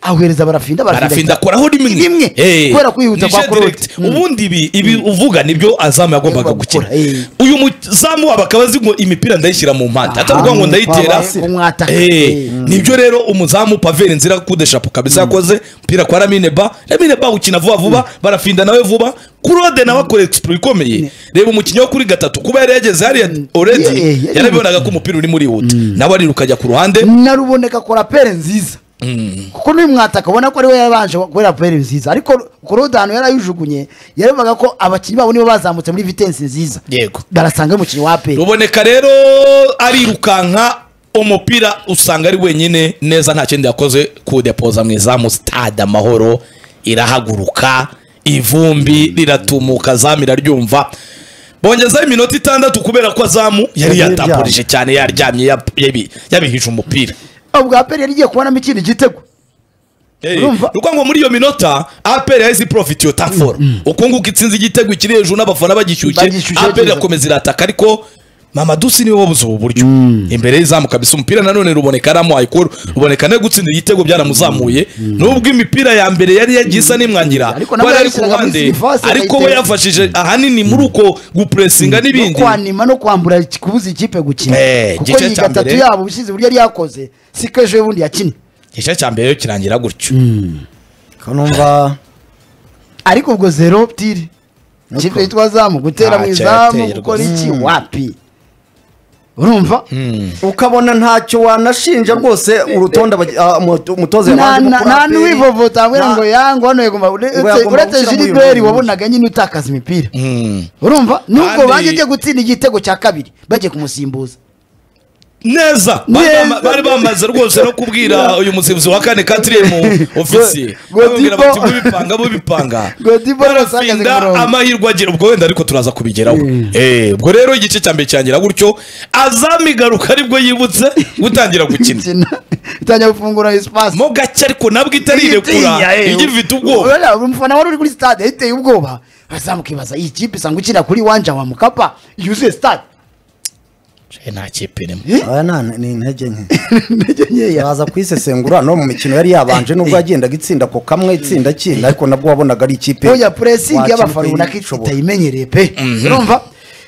ahuhereza barafinda barafinda barafinda akoraho rimwe Rimwe. Eh. Kubera kwihuta Nije kwa Claude. direct. Mm. ubundi ibi ibi uvuga nibyo azamu yagombaga Yagombaga gukina gukora, eh. uyu muzamu wabo akaba azi ngo imipira ndayishyira mu mpande Aha, atavuga ngo ndayitera wabasira. Umwataka. Eh. Eh. nibyo rero umuzamu paveri nzira kudeshapo kabisa yakoze umupira kwa ramine ba ramine ba ukina vuba vuba barafinda nawe vuba kurode nawe akora expo ikomeye reba umukinnyi wo kuri gatatu kuba yari yageze hariya Yeah, yeah, already yeah. yarabibonaga ko umupira uri murihuta nawe ariruka ajya ku ruhande naruboneka kora pere nziza kuko n'uyu mwataka ubona ko ariwe yabanje kubera pere nziza ariko korode ahantu yarayijugunye yarebaga ko abakinnyi babo nibo bazamutse muri vitensi nziza yego barasanga umukinnyi wa pere ruboneka rero arirukanka umupira usanga ari wenyine neza nta kindi yakoze kudepoza mu izamu stade amahoro irahaguruka ivumbi riratumuka zamu iraryumva bongezaho iminota itandatu kubera ko azamu yari Yari yatapurije cyane yaryamye yab- yabi- yabihije umupira ubwa pere yari igiye kubonamo ikindi gitego Urumva? nuko ngo muri iyo minota aperi yahise iporofiti iyo taforo uko nguko itsinze igitego ikiri hejuru n'abafana bagishyushye Bagishyushye aperi neza. irakomeza irataka ariko mama dusi niwe wabuze ubu buryo imbere y'izamu kabisa umupira nanone ruboneka yaramuhaye kuru ruboneka ne gutsinda igitego byaramuzamuye nubwo imipira ya mbere yari yagiye isa n'imwangira Ariko we nawe ari ku yayishyiraga muri ruhande sirivase ariko we akayitera. yafashije ahanini muri uko gupuresinga no n'ibindi kwanima no kwambura iki- kubuza ikipe gukina Eh, kuko igice iyi cya gatatu mbere. yabo ubusize uburyo yari yakoze siko ejo bundi yakinnye igice cya mbere rero kirangira gutyo kanumva ariko ubwo zero tiri ikipe yitwa zamu gutera mu Ntacyo izamu yateye gukora rwose. iki wapi urumva ukabona ntacyo wanashinja rwose urutonde abagi- ah, umuto- umutoza nta yabanjemo kuri nta APR. n'uwivovota wabwira Nta- ngo yangu hano yagomba uretse yagomba uretse gushyira muri uyu jiliberi murongo. wabonaga nyine utakaza imipira Mm. urumva nubwo Kandi- bagiye gutsinda igitego cya kabiri bagiye kumusimbuza neza Neza. Bari- bari bamaze rwose no kubwira uyu musifuzi wa kane katiriyemu ofisiye bamubwira Godibo. bati mubipanga mubipanga Godibo yasagaze ku barafinda murongo. amahirwe agira ubwo wenda ariko turaza kubigeraho Eh, ubwo rero igice cya mbere cyangira gutyo azamigaruka aribwo yibutse gutangira gukina Kina- itangira gufungura esipasi mo gake ariko nabwo itarirekura igifite ubwoba Urabona, umufana wari uri kuri stade yiteye ubwoba azamukibaza iyi kipe isanga ukina kuri wanja wa mukapa yuzuye stade Eh, nta kipe irimo aya ni- ni intege nke intege nkeya baza kuyisesengura no mu mikino yari yabanje nubwo yagendaga itsinda ko kamwe itsinda kindi ariko nabwo wabonaga ari ikipe oya puresingi wakina y'abafana ubona ko ukayishobora. itayimenyereye pe urumva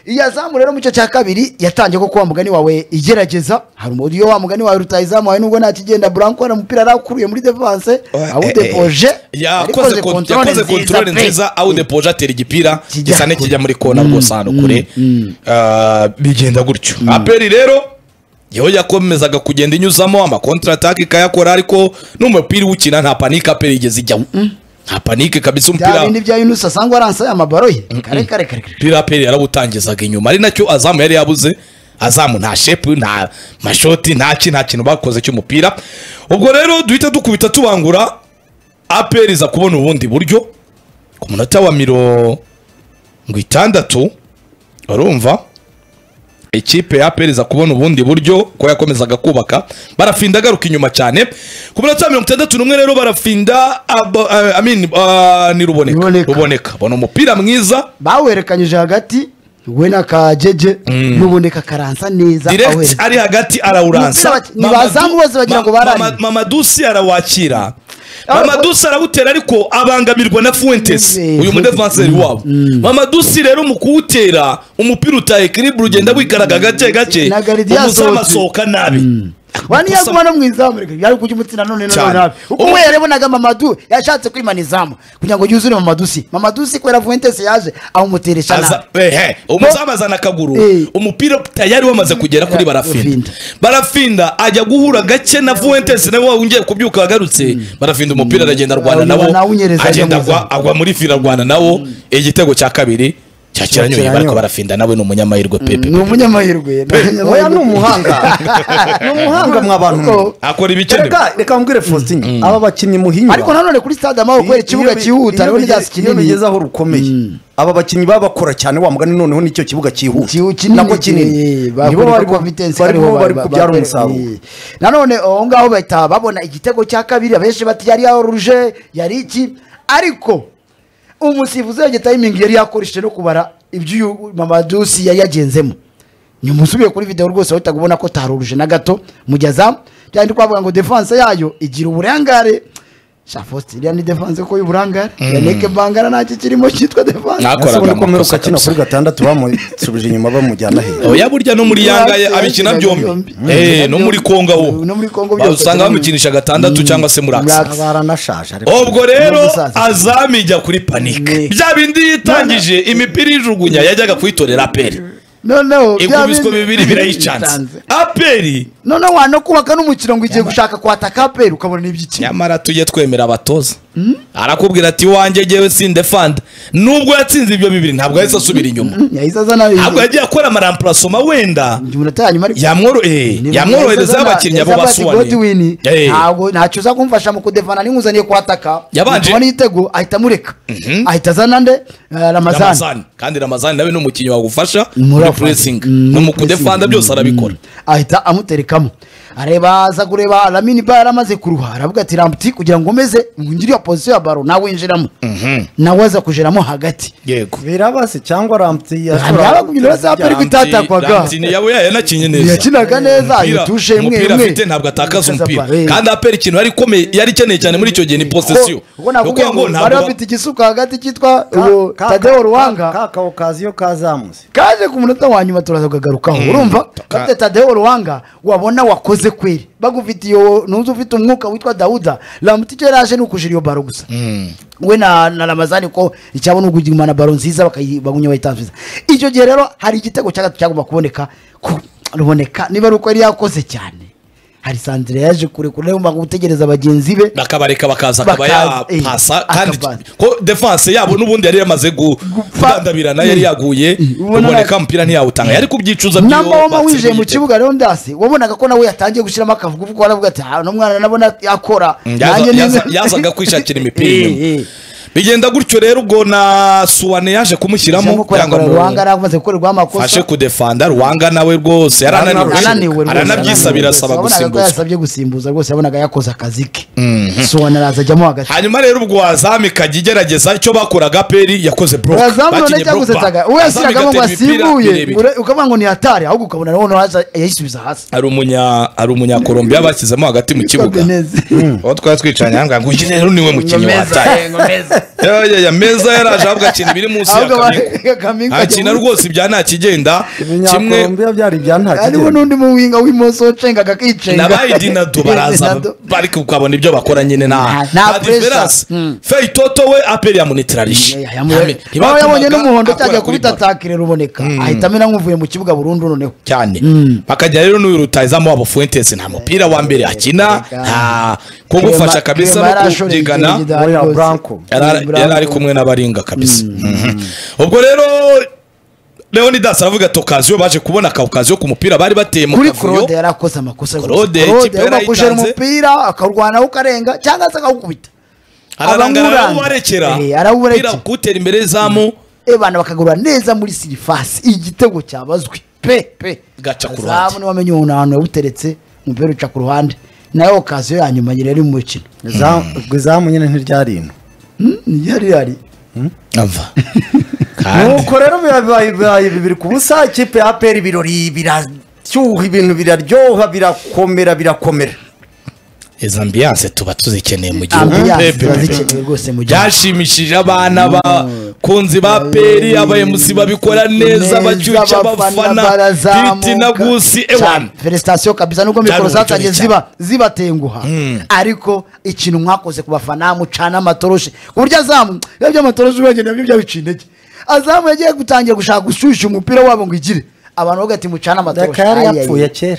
iyo azamu rero mu gice cya kabiri yatangiye ko kuba mugani wawe igerageza hari umuntu iyo wa mugani wawe rutayizamu wawe nubwo nta kigenda buranko na mupira arakuruye muri devanse awudepoje yakoze kontorore nziza awudepoje atera igipira Kijya gisa n'ikijya muri kona rwose ahantu kure Ah, bigenda gutyo aperi rero yewe yakomezaga kugenda inyuzamo amakontaratake ikayakora ariko n'umupira uwukina nta panike apera igeze ijyaho nta panike kabisa bya umupira bindi bya yunusi asangwa aransaye amabaro ye kare kare kare kare umupira apera yarawutangizaga inyuma ari nacyo azamu yari yabuze azamu nta shepu nta mashoti nta ki nta kintu bakoze cy'umupira ubwo rero duhita dukubita tubangura apera iza kubona ubundi buryo ku munota wa mirongo itandatu urumva ikipe ya apera iza kubona ubundi buryo ko yakomezaga kubaka barafinda agaruka inyuma cyane ku munota wa mirongo itandatu n'umwe rero barafinda abo- eh, I mean, ah, ni ruboneka Ruboneka. ruboneka bona umupira mwiza bawerekanyije hagati we na kajeje n'uboneka karansa neza direct awerekanye. ari hagati arawuransa Umupira ni bazamu bose bagira ngo bararire. mamadusi arawakira mamadusi arawutera ariko abangamirwa na fuentes Mm. uyu mudefanseri wabo mamadusi rero mu kuwutera umupira utaye kiribura ugenda wikaraga gake gake Na Garidi umuzamu yasohotse. asohoka nabi wani Amakosa- yaguma no mu izamu reka yari kujya umutsina none none Cyane. nabi uko Ubu- we yarebunaga mamadu yashatse kwimana izamu kugira ngo yuzure mamadusi mamadusi kubera vuentes yaje awumuteresha Aza- nabi ehe, umuzamu azana akaguru Eh. umupira tayari wamaze kugera kuri barafinda Barafinda. barafinda ajya guhura gake na fuentes nawe wongeye kubyuka agarutse barafinda umupira aragenda arwana Arwana nabo nawo unyereza agenda ajya mu agwa- agwa muri fila arwana nawo igitego cya kabiri cyakiranyuye Kiranyoye. bariko barafinda nawe ni umunyamahirwe pepe ni umunyamahirwe oya ni umuhanga ni umuhanga mwa bantu mwe. Koko. akora ibikenewe reka reka mbwire faustin aba bakinnyi muhinyura ariko nanone kuri stade amahoro kubera ikibuga cyihuta rero n'ibyatsi kinini aho rukomeye aba bakinnyi baba bakora cyane wa mugani noneho nicyo kibuga cyihuta Kiu- kinini nako eh, kinini nibo bakora bari ko Vitesse bari aribo bari ba- kubyara ba- umusaruro eh. nanone aho ngaho bahita babona igitego cya kabiri abenshi bati yari ya oruje yari iki ariko umusifuzi yajya tayimingi yari yakoresheje no kubara ibyo uyu mamadusi yari yagenzemo nyuma usubiye kuri videwo rwose wahitaga ubona ko taruruje na gato mugeza byari kwavuga ngo defanse yayo igira uburangare shafosi iriya ni defanse ko y'uburangare yaneke mbangara ntacyo kirimo cyitwa defanse Akoraga yasohoye ko amakosa mperuka kino kabisa. kuri gatandatu bamusubije inyuma bamujyana he oya burya no muri yanga ya- Yakira abikina byombi byombi. Eh, no muri kongo No muri Congo wo byose. usanga bamukinisha gatandatu cyangwa se muri akisi Relax. baranashaje ariko ubwo rero gusaza. azami ijya kuri panike Ni. bya bindi yitangije imipira ijugunya yajyaga kuyitorera aperi noneho bya ikubiswe bindi- bibiri birayicanze aperi noneho wano kubaka n'umukino ngo ugiye gushaka kwataka aperi ukabona n'iby'ikino nyamara tujye twemera abatoza arakubwira ati wanjye ngewe sindefanda nubwo yatsinze ibyo bibiri ntabwo yahise asubira inyuma yahise azana ntabwo yagiye akora amaramparasoma wenda umunota ya nyuma ariko yamworo- eh, yamworoherezaho abakinnyi abo basuwani basuwani Eh, ntabwo ntacyo uza kumfasha mu kudefana n'inguzanyo kwataka Yabanje- yabanje igitego ahita amureka ahita azana nde Eh, ramazani ramazani kandi ramazani nawe ni umukinnyi wagufasha Muri muri offense. puresingi Mm, no mu muri pressing. kudefanda byose arabikora ahita amuterekamo areba aza kureba ramini ba yaramaze kuruha aravuga ati rambuti kugira ngo umeze ngire iyo pozisiyo ya baro nawe winjiramo nawe aza kujeramo hagati yego birabase cyangwa ramti yaba kugira ngo aperi ko itatakwaga Ramsey- Ramsey yaba yanakinnye neza yakinaga neza Umupira- yitushe imwe umupira imwe afite ntabwo atakaza umupira Atakaza pa- eh. kandi apera ikintu yari ikomeye yari ikeneye cyane muri icyo gihe ni posesiyo Kuko nakubwiye ngo bari bafite igisuka hagati cyitwa uwo Tadeo Ruwanga kakao kazi iyo kazamutse kaje ku munota wa nyuma turaza kugagarukaho urumva bafite Tadeo Ruwanga wabona wakoze kweri bagufitiye uwo ntuzi ufite umwuka witwa Dawuda Lamuti icyo yari aje ni ukujira iyo baro gusa we na na Ramazani ko icyabona ukugumana baro nziza bakayibagunya bayitanzuza icyo gihe rero hari igitego cya gatatu cyagomba kuboneka ku- ruboneka niba ari uko yari yakoze cyane hari Sandra yaje kure kure niyo mpamvu gutegereza bagenzi be bakabareka bakaza akaba Bakaza, eh, yapasa kandi akabasa. ko defanse yabo n'ubundi yari yamaze gu- Gupfa. kudandabirana yari yaguye Ubona kuboneka na- umupira ntiyawutanga yari kubyicuza na mama winjiye mu igitego. kibuga rero ndasi wabonaga ko nawe yatangiye gushyiramo akavuga kuko waravuga ati "Ah, uno mwana nabona yakora Mm, Nanjye yaza- ni- yaza- yazaga kwishakira imipira Eh, inyuma. eh. bigenda gutyo rero ubwo na suwane yaje kumushyiramo Jambo kubera ngo kugira ngo ruhanga yaramaze gukorerwa fashe amakosa kudefanda ruwanga nawe rwose yarananiwe ananiwe rwose, ananiwe aranabyisabira rwose. asaba Wabonaga ko gusimbuzwa yasabye gusimbuza rwose yabonaga yakoze akazi ke suwana araza ajyamo hagati hanyuma rero ubwo wazami ikajya igerageza icyo bakoraga peri yakoze buroke Urazamu none bakinnye buroke cyagusetaga uwo yashyiragamo ngo asimbuye ure- ukavuga ngo ni hatari ahubwo ukabona noneho haza- yayisubiza hasi ari umunya ari umunyakolombiya bashyizemo hagati mu kibuga Neza. uwo twari twicaranye ahangaha ngo uyu rero niwe mukinnyi Ngomeza, wataye eh, ngomeza. yaya meza yaraje ahubwo akina ibiri munsi ya Ahubwo ba- kamingo Kamingo ajya akina muri- rwose ibya nta kigenda kimwe ibinyakolombia byari ibya nta hariho kigero n'undi muwinga w'imoso wacengaga akicenga n'abayidinado baraza Dinado. bari kukabona ibyo bakora nyine nta Nta nta pressure. diferanse Mm. feyitoto we aperi yamunitirarije Ya- yamu- baba yabonye n'umuhondo cyajya kubita atakire ruboneka ahita amena nk'uvuye mu kibuga burundu noneho cyane Mm. bakajya rero n'uyu rutayizamu wabo fuentes nta mupira wa mbere akina Reka. nta kugufasha Clement- kabisa Clement no yarashoreye kubyigana ikirenge gidahari Oya, rwose. Branco. yari ari- yari ari kumwe n'abaringa kabisa Mhm. ubwo rero leonidas aravuga ati okaziyo baje kubona akavukaziyo ku mupira bari bateye mu kuri kavuyo kurode yari akoze amakosa rwose. Claude, ikipe Claude yabakujera yarayitanze. umupira akarwanaho ukarenga cyangwa se akawukubita ararangara Abamuranga. arawubarekera Eh, arawubarekera. Mupira kuwutera imbere y'izamu ebana bakagura neza muri sirifasi igitego cyabazwe pe pe Gaca ku ruhande. Azamu niwe wamenye umuntu ahantu yawuteretse umupira uca ku ruhande nayo okaziyo ya nyuma nyine yari mu mukino ubwo izamu nyine ntiryari ino Hmm, yari yari ava kandi nuko rero biba- bibaye bibaye bibiri ku busa ikipe ya aperi ibirori birashyuha ibintu biraryoha birakomera birakomera izo ambiyanse tuba tuzikeneye mu gihugu ambiyanse Pepe, ziba pepe. zikenewe rwose mu gihugu byashimishije abana bakunzi ba peri abayemuzi babikora neza bacyuca abafana biti na gusi ewani feresitasiyo kabisa nubwo mikoro Cyane, zatangiye cyane. ziba zibatenguha ariko ikintu mwakoze ku bafana mucana amatoroshi ku buryo azamu biba by'amatoroshi wenyine nabyo byabica intege azamu yagiye gutangira gushaka gushyushya umupira wabo ngo igire abantu bavuga ati mucane amatoroshi reka yari Ayayaya. yapfuye kera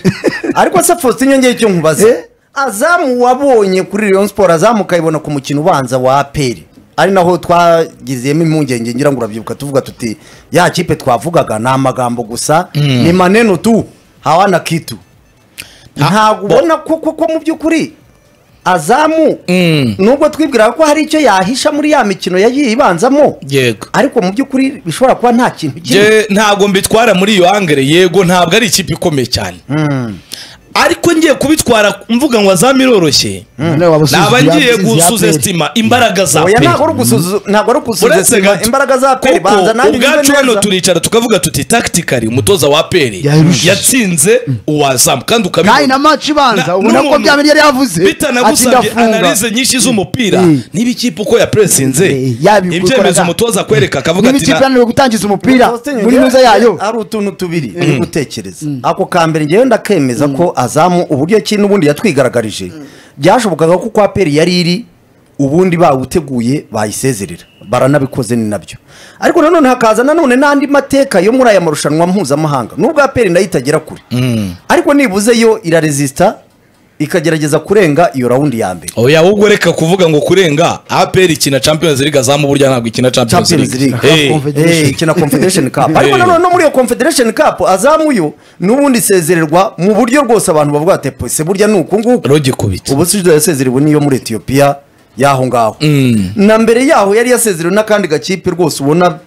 ariko se faustin nyongeye icyo nkubaza Eh? azamu wabonye kuri rayon sport azamu ukayibona ku mukino ubanza wa aperi ari naho twagiziyemo impungenge ngira ngo urabyibuka tuvuga tuti ya kipe twavugaga ni amagambo gusa ni maneno tu hawana kitu Ha- ntabwo bo- ubona ko ko- ko mu by'ukuri azamu nubwo twibwiraga ko hari icyo yahisha muri ya mikino yagiye ibanzamo yego ariko mu by'ukuri bishobora kuba nta kintu kimwe Je, ntabwo mbitwara muri iyo angere yego ntabwo ari ikipe ikomeye cyane ariko ngiye kubitwara mvuga ngo azamu iroroshye None waba usuzugura naba ngiye intsinzi ya Aperi. gusuzesitima imbaraga za oya peri ntabwo ari ugusuzu- ntabwo ari uretse ugusuzuma gato imbaraga za peri kuko banza nanjye ubwacu mbibe hano neza. turicara tukavuga tuti taktikari umutoza wa peri Yarushije. yatsinze uwazamu kandi kandi ukabibona na maci ibanza Na- ubona ko n'umuntu bya bintu yari yavuze ati bitanagusabye ndafunga analize nyinshi z'umupira Mm. niba ikipe uko yapresinze Eh, yabikoraga. ibyemezo umutoza akwereka akavuga niba ati ikipe na- yananiwe gutangiza umupira Faustin muri ngewe nuza yayo hari utuntu tubiri uri gutekereza ako ka mbere ngewe ndakemeza ko azamu uburyo ki n'ubundi yatwigaragarije byashobokaga ko kwa peri yari iri ubundi bawuteguye bayisezerera baranabikoze ni nabyo ariko nanone hakaza nanone n'andi mateka yo muri aya marushanwa mpuzamahanga nubwo aperi nayo itagera kure ariko nibuze yo iraresisita ikagerageza kurenga iyo rawundi ya mbere oya ubwo reka kuvuga ngo kurenga apr ikina champions league azamu burya ntabwo ikina champions Champions league League. Eh, Confederation. Eh, ikina confederation cup ariko Eh. nanone no muri iyo confederation cup azamuyo n'ubundi isezererwa mu buryo rwose abantu bavuga ati pese burya ni uku nguku rogi kubita ubu sida yasezerewe niyo muri etiyopiya y'aho ngaho na mbere yaho yari yasezerewe n'akandi gakipe rwose ubona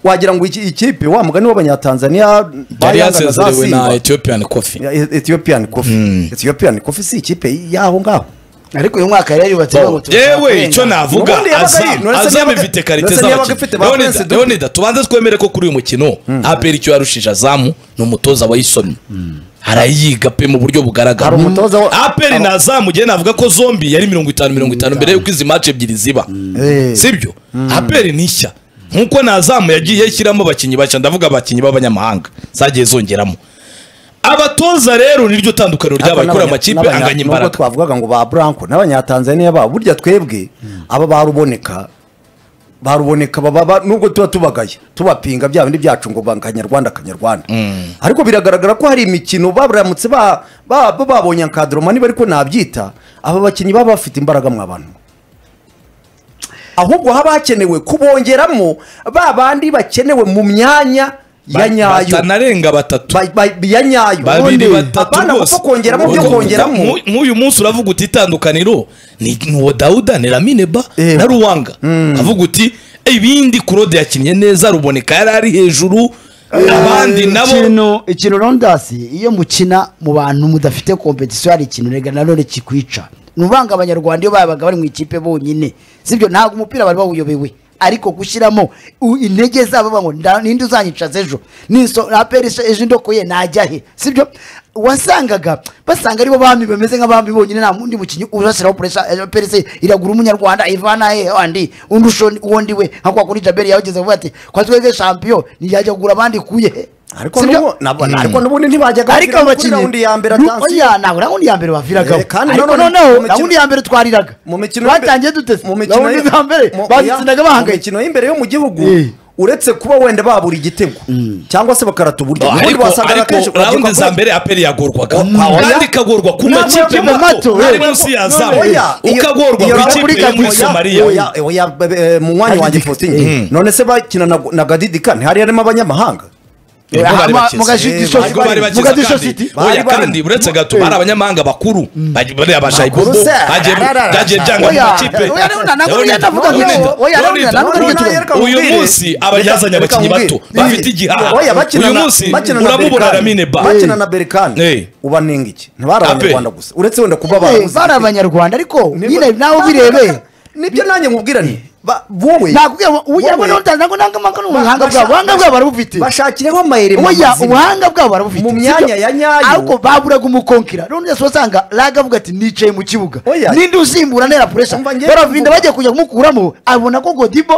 wagira ngo iki ikipe wa mugani w'abanyatanzaniya yari bayangana za yasezerewe na Simba. ethiopian coffee Ya- ethiopian coffee ethiopian coffee si ikipe y'aho ngaho ariko uyu mwaka yari yarubatse ngo yewe icyo navuga Ubundi yabaga Azam- ari- Nonese azamu yabaga- ifite karite Nonese yabaga ifite ba Prince z'abakinnyi Dube. leonida tubanze twemere ko kuri uyu mukino apr icyo yarushije azamu ni umutoza wayisomye arayiga pe mu buryo bugaragara Hari umutoza wa- apr Hari- na azamu njyewe navuga ko zombi yari mirongo itanu mirongo itanu mbere y'uko izi mace ebyiri ziba Eh. sibyo apr ni nshya nk'uko na azamu yagiye ishyiramo abakinnyi bashya ndavuga abakinnyi b'abanyamahanga zagiye zongeramo abatoza rero niryo tandukaniro ryabaye kuri amakipe n'abanya- anganya n'ubwo imbaraga twavugaga ngo ba Branco n'abanyatanzaniya babo burya twebwe aba baruboneka baruboneka baba ba- nubwo tuba tubagaye tubapinga bya bindi byacu ngo ba kanyarwanda kanyarwanda ariko biragaragara ko hari imikino baramutse ba- ba- ba- babonye akadoromani ariko nabyita aba bakinnyi baba bafite imbaraga mu abantu ahubwo haba hakenewe kubongeramo ba bandi bakenewe mu myanya ya nyayo batanarenga batatu Ba- ba- ya nyayo babiri Ubundi batatu apana rwose gupfa kongeramo byo Ubwo kongeramo mu- nk'uyu munsi uravuga uti itandukaniro ni ni uwo dawuda ni ramineba Eh. na ruwanga ukavuga uti ibindi kurode yakinnye neza ruboneka yari ari hejuru abandi nabo ikintu ikintu rondasi iyo mukina mu bantu mudafite kompetisiyo hari ikintu rega nanone kikwica ni uvanga abanyarwanda iyo babaga bari mu ikipe bonyine sibyo ntabwo umupira bari bawuyobewe ariko gushyiramo u- intege zabo bavuga ngo "Nda- ninde uzanyicaza ejo Niso- na aperi se- ejo indokoye najya he sibyo wasangaga basanga aribo bami bameze nk'abami bonyine nta mundi mukinnyi uzashyiraho puresha perese iragura umunyarwanda ivana he andi undi ushoni uwo ndi we nka kwa kuri jaberi yawugeze avuga ati kwa twebwe champion ntiyajya kugura abandi kuye he ariko Sibyo? n'ubu- nabo- ariko n'ubundi ntibajyaga ariko bakina kuri abakinnyi raundi ya mbere Nu- atansi. oya ntabwo raundi ya mbere baviragaho Eh, kandi ariko nanone mu noneho mikino- raundi ya mbere twariraga mu mikino batangiye dute mu mikino raundi yo- za mbere mu- bazitsinaga oya, bahangayitse mu mikino y'imbere yo mu gihugu Eh. uretse kuba wenda babura igitego cyangwa se bakarata uburyo ubundi ariko wasangaga ariko akenshi raundi urubyiruko za rwa- mbere aperi yagorwaga Mm. kandi ikagorwa ku Nta makipe makipe mato mato, ari eh. munsi ya No, zamu oya, iyo- ukagorwa iyo ku Raul ikipe yo Brigade muri oya, somaliya oya, oya, be- be- mu mwanya wanjye faustin none se bakina na- na gadidika ntihari harimo abanyamahanga Nibwo bari Ama- bakize. Mugashi- Eh, Disho- nibwo bari Mugashi- bakize Disho kandi- City. oya, Bari bari- kandi uretse gato bari abanyamahanga bakuru Bari- bari abashayibobo Bakuru se, hagiye ararara. byagiye byanga mu Oya, makipe oya, none ntabwo Raundi- yatavuga ngo- Raundi- oya, Raundi Raundi- ntabwo Raundi- yatavuga ngo- uyu Reka munsi mubwire. abajyazanye Reka abakinnyi bato mubwire. bafite igihara Oya, bakina uyu na- munsi bakina na uramubona Berkane. ramine ba bakina na berikani Eh. ubanenga iki ntibari Ape. abanyarwanda gusa uretse wenda kuba Eh, barabuze bari abanyarwanda ariko nyine nawe ubirebe nibyo nanjye mubwirane ba- wowe nakubwira ngo uya wowe- ngo nta ntabwo ntangamanga ni ubuhanga basha- bwabo ubuhanga bwabo barabufite bashakireho amayeri mu oya mazina. ubuhanga bwabo barabufite Mu myanya sibyo? ya nyayo. ariko baburaga umukonkira none yose wasanga laga avuga ati nicaye mu kibuga Oya. ninde usimbura ntera puresha Umva ngiye baravinda kuvuga. bagiye kujya kumukuramo abona ko godibo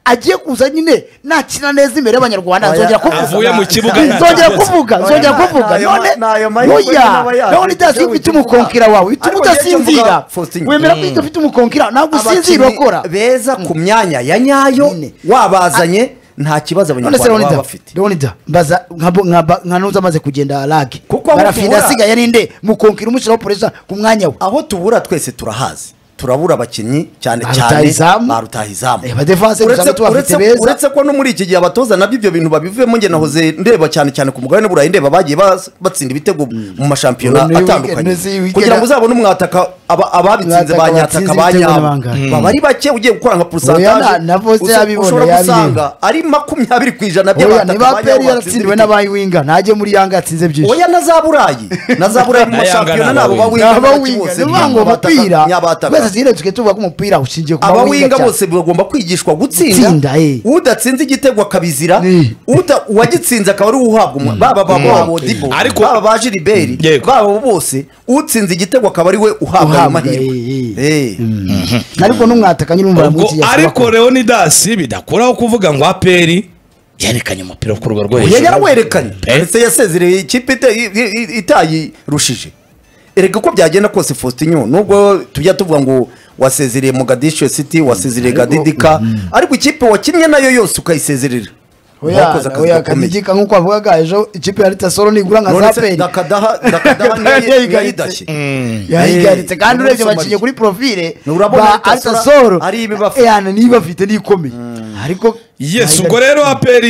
agiye kuza nyine nakina neza imbere y'abanyarwanda Oya, nzongera kuvuga avuye mu kibuga nzongera kuvuga Oya, nzongera na- kuvuga nayo ma- none nayo mahirwe n'aba oya yaje. none itasi Ibyo ufite wikivuga. umukonkira wawe ituma Ariko ngiye cyo mvuga, udasinzira Faustin. wemera ko iyo ufite umukonkira ntabwo usinzira Abakinnyi urakora beza ku myanya ya nyayo Nyine. wabazanye nta kibazo none se abanyarwanda baba leonida bafite leonida mbaza nka bo- nka ba- nka nuza amaze kugenda lage Kuko aho barafinda duhura- asigaye ninde mukonkira umushyiraho poresa ku mwanya we aho tubura twese turahazi turabura abakinnyi cyane Ba cyane rutahizamu. ba rutahizamu Eh, ba defense Uretse- usanga tubafite uretse- beza. uretse ko no muri iki gihe abatoza nabyo ibyo bintu babivemo njye nahoze ndeba cyane cyane ku mugabane burayi ndeba bagiye bas- batsinda ibitego mu mashampiyona Ubu ni atandukanye weekend, ni weekend. kugira ngo uzabone umwataka aba- ababitsinze Umwataka ba nyataka batsinze ba ibitego ni nyabo bangahe? baba ari bake ugiye gukora Oya, nka na- porusantaje na Vose uzo- yabibona, ushobora yabireba. gusanga ari makumyabiri ku ijana oya by'abataka niba ba nyabo peri batsinze yaratsindiwe ibitego. n'abayiwinga ntajye muri yanga yatsinze byinshi oya na za burayi na za burayi mu Na Yanga mashampiyona ni nabo abawinga. bawinga abawinga ni ukuvuga ngo umupira nyabataka twese tugire tuge tuvuga ko umupira ushingiye ku abawinga bawinga cyane. bose bagomba kwigishwa gutsinda Gutsinda, eh. udatsinze igitego akabizira Eh. uda- uwagitsinze akaba ari uwuhabwa umu- baba ba- ba Modibo, Ariko- baba ba Gilbert Yego. baba bose utsinze igitego akaba ari we uhabwa ayo Uhabwa, mahirwe eh, Eh. ariko n'umwataka nyine umva ubwo munsi ya ariko leonidasi bidakuraho kuvuga ngo aperi yerekanye umupira wo ku rwego rwo Oya, hejuru yarawerekanye Eh. ndetse yasezereye ikipe ite- i- i- itayirushije erega uko byagenda kose fositinyo nubwo tujya tuvuga ngo wasezereye mu gadisho city wasezereye gadidika ariko ikipe wakinnye nayo yose ukayisezerera Wakoze akazi oya gakomeye. akadidika nk'uko bavugaga ejo ikipe ya ritasoro nigura nka None za se peri dakadaha dakadaha Dakadaha niyo- niyo yayigaritse. yidashye yayigaritse Eh, kandi ni urebye muri baciye Somalia. kuri porofile Urabona ba Altasoro altasoro ari ibibafite. yani niyo ibafite niyo ikomeye ariko Yes, Yayigaritse. ubwo rero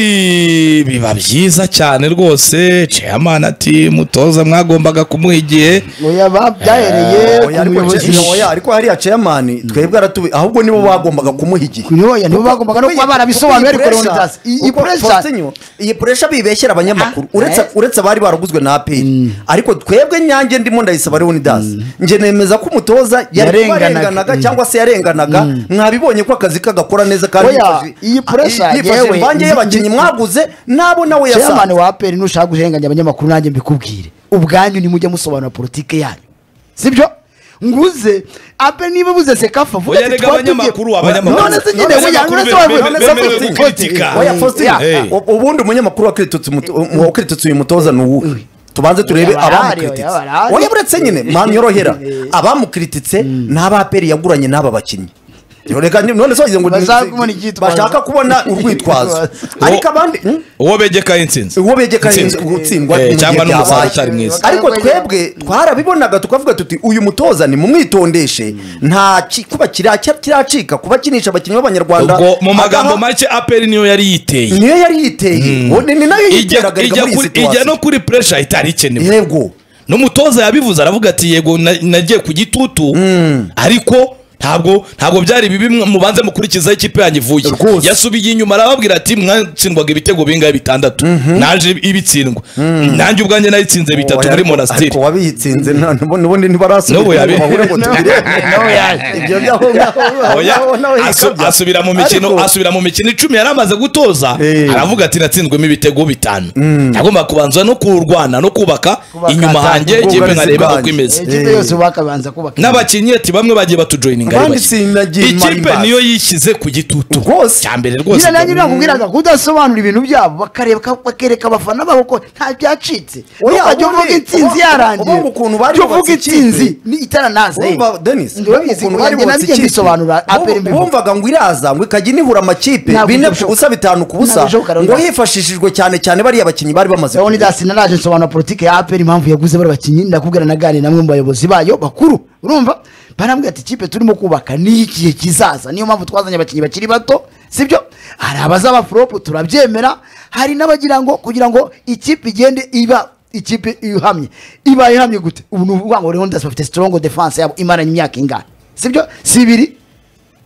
aperi biba byiza cyane rwose chairman ati mutoza mwagombaga kumuha igihe oya ba- byahereye Oya, ku ariko muyobozi ce- oya, ariko hariya ceyamani twebwe aratubi ahubwo nibo bagombaga kumuha igihe Kuri oya, nibo bagombaga no kuba barabisobanuye ariko Leonidas, iyi iyi pressure- puresha iyi puresha bibeshyera abanyamakuru Ah, uretse eh. uretse abari baraguzwe na aperi ariko twebwe nyange ndimo ndayisaba Leonidas nge nemeza ko umutoza yari kuba Yarenganaga. arenganaga Mm. cyangwa se yarenganaga mwabibonye ko akazi kagakora neza kandi Oya, yifashishije- iyi pressure ah, yifashishije yewe- imvange y'abakinnyi mwaguze nabo nawe chairman yasanze wa aperi nushaka guhenganya abanyamakuru nanjye mbikubwire ubwanyu nimujye musobanura politike yanyu sibyo nguze aperi niba buze sekafa vuga Oya, ati rega twatubwiye- abanyamakuru, abanyamakuru. none se nyine None se oya, amakuru none se be- wavuga- be- none be- se be- wavuze- be- kritika. oya Mm. faustin Yeah. Hey. u- ubundi umunyamakuru wakiritutse umuto- um- wakiritsutse uyu mutoza ni uwuhe tubanze turebe Oya, barahari, abamukrititse oya, barahari. oya buretse nyine mwanyorohera abamukrititse ni abaperi yaguranye n'aba bakinnyi reka ni- none se wagize ngo ni- Bashaka kubona icyitwazo. bashaka kubona urwitwazo ariko abandi hmm? uwo begekaho insinzi uwo begeka Intsinzi. gutsindwa Eh, mu gihe cyangwa n'umuzamu byabaye. utari mwiza. ariko twebwe twarabibonaga tukavuga tuti uyu mutoza ni mumwitondeshe nta ki- kuba kira- kiracika kuba akinisha abakinnyi b'abanyarwanda ubwo mu magambo agaha- make aperi niyo yari yiteye niyo yari yiteye ubu ni ni nayo Ijya- yiteraga ijya muri iyi kuri- ijya no situwasiyo kuri pressure itari ikenewe yego n'umutoza yabivuze aravuga ati yego na- nagiye ku gitutu ariko ntabwo ntabwo byari bibi mwe- mubanze mukurikizaho ikipe yanjye ivuye Rwose. yasubiye inyuma arababwira ati mwatsindwaga ibitego bingahe bitandatu naje ibitsindwa nanjye ubwanjye nayitsinze bitatu muri monasitiri ariko wabitsinze nta- n'ubundi ntibarasubira N'ubu yabi- bahure ngo tubirebe. nawe yaje. ibyo byaho ngaho Oya, naho- naho asu- yikabya. asubira mu mikino Ariko- asubira mu mikino icumi yari amaze gutoza Eh. aravuga ati natsinzwemo ibitego bitanu yagomba kubanza no kurwana no kubaka Kubaka inyuma ahantu, hanjye ubwugarizi yewe nkareba uko bwanjye. imeze ikipe yose bakabanza kubaka n'abakinnyi ati bamwe bagiye batujoyininga ari Abandi bake. sinagiye ikipe Marimbas. niyo yishyize ku gitutu Rwose. cya mbere rwose nyine nanjye nakubwiraga kudasobanura ibintu byabo bakareba bakereka abafana babo ko nta byacitse Oya, ntukajya ubundi- uvuga intsinzi ubu- yarangiye ubu ukuntu bari Jya uvuga bubatse ikipe. intsinzi ni itaranaza eh. Urumva, Dennis, Ndabizi, ukuntu nanjye bubatse nabyo ikipe. mbisobanura Bumva- apera imbivuga. bumvaga ngo iraza ngo ikajya inihura amakipe Ntabwo bine ku bishoboka. busa bitanu ku busa Ntabwo bishoboka, ngo Leonidas. hifashishijwe cyane cyane bariya bakinnyi bari bamaze Leoni kugura. Dasi naraje nsobanura politiki ya APR impamvu yaguze bari bakinnyi ndakubwira naganira namwe mu bayobozi bayo bakuru urumva barambwira ati ikipe turimo kubaka ni igihe kizaza niyo mpamvu twazanye abakinnyi bakiri bato sibyo hari abazaba foropu turabyemera hari n'abagira ngo kugira ngo ikipe igende iba ikipe ihamye iba ihamye gute ubu ni ukuvuga ngo Leonidas bafite strong defense yabo imaranye imyaka ingana sibyo si ibiri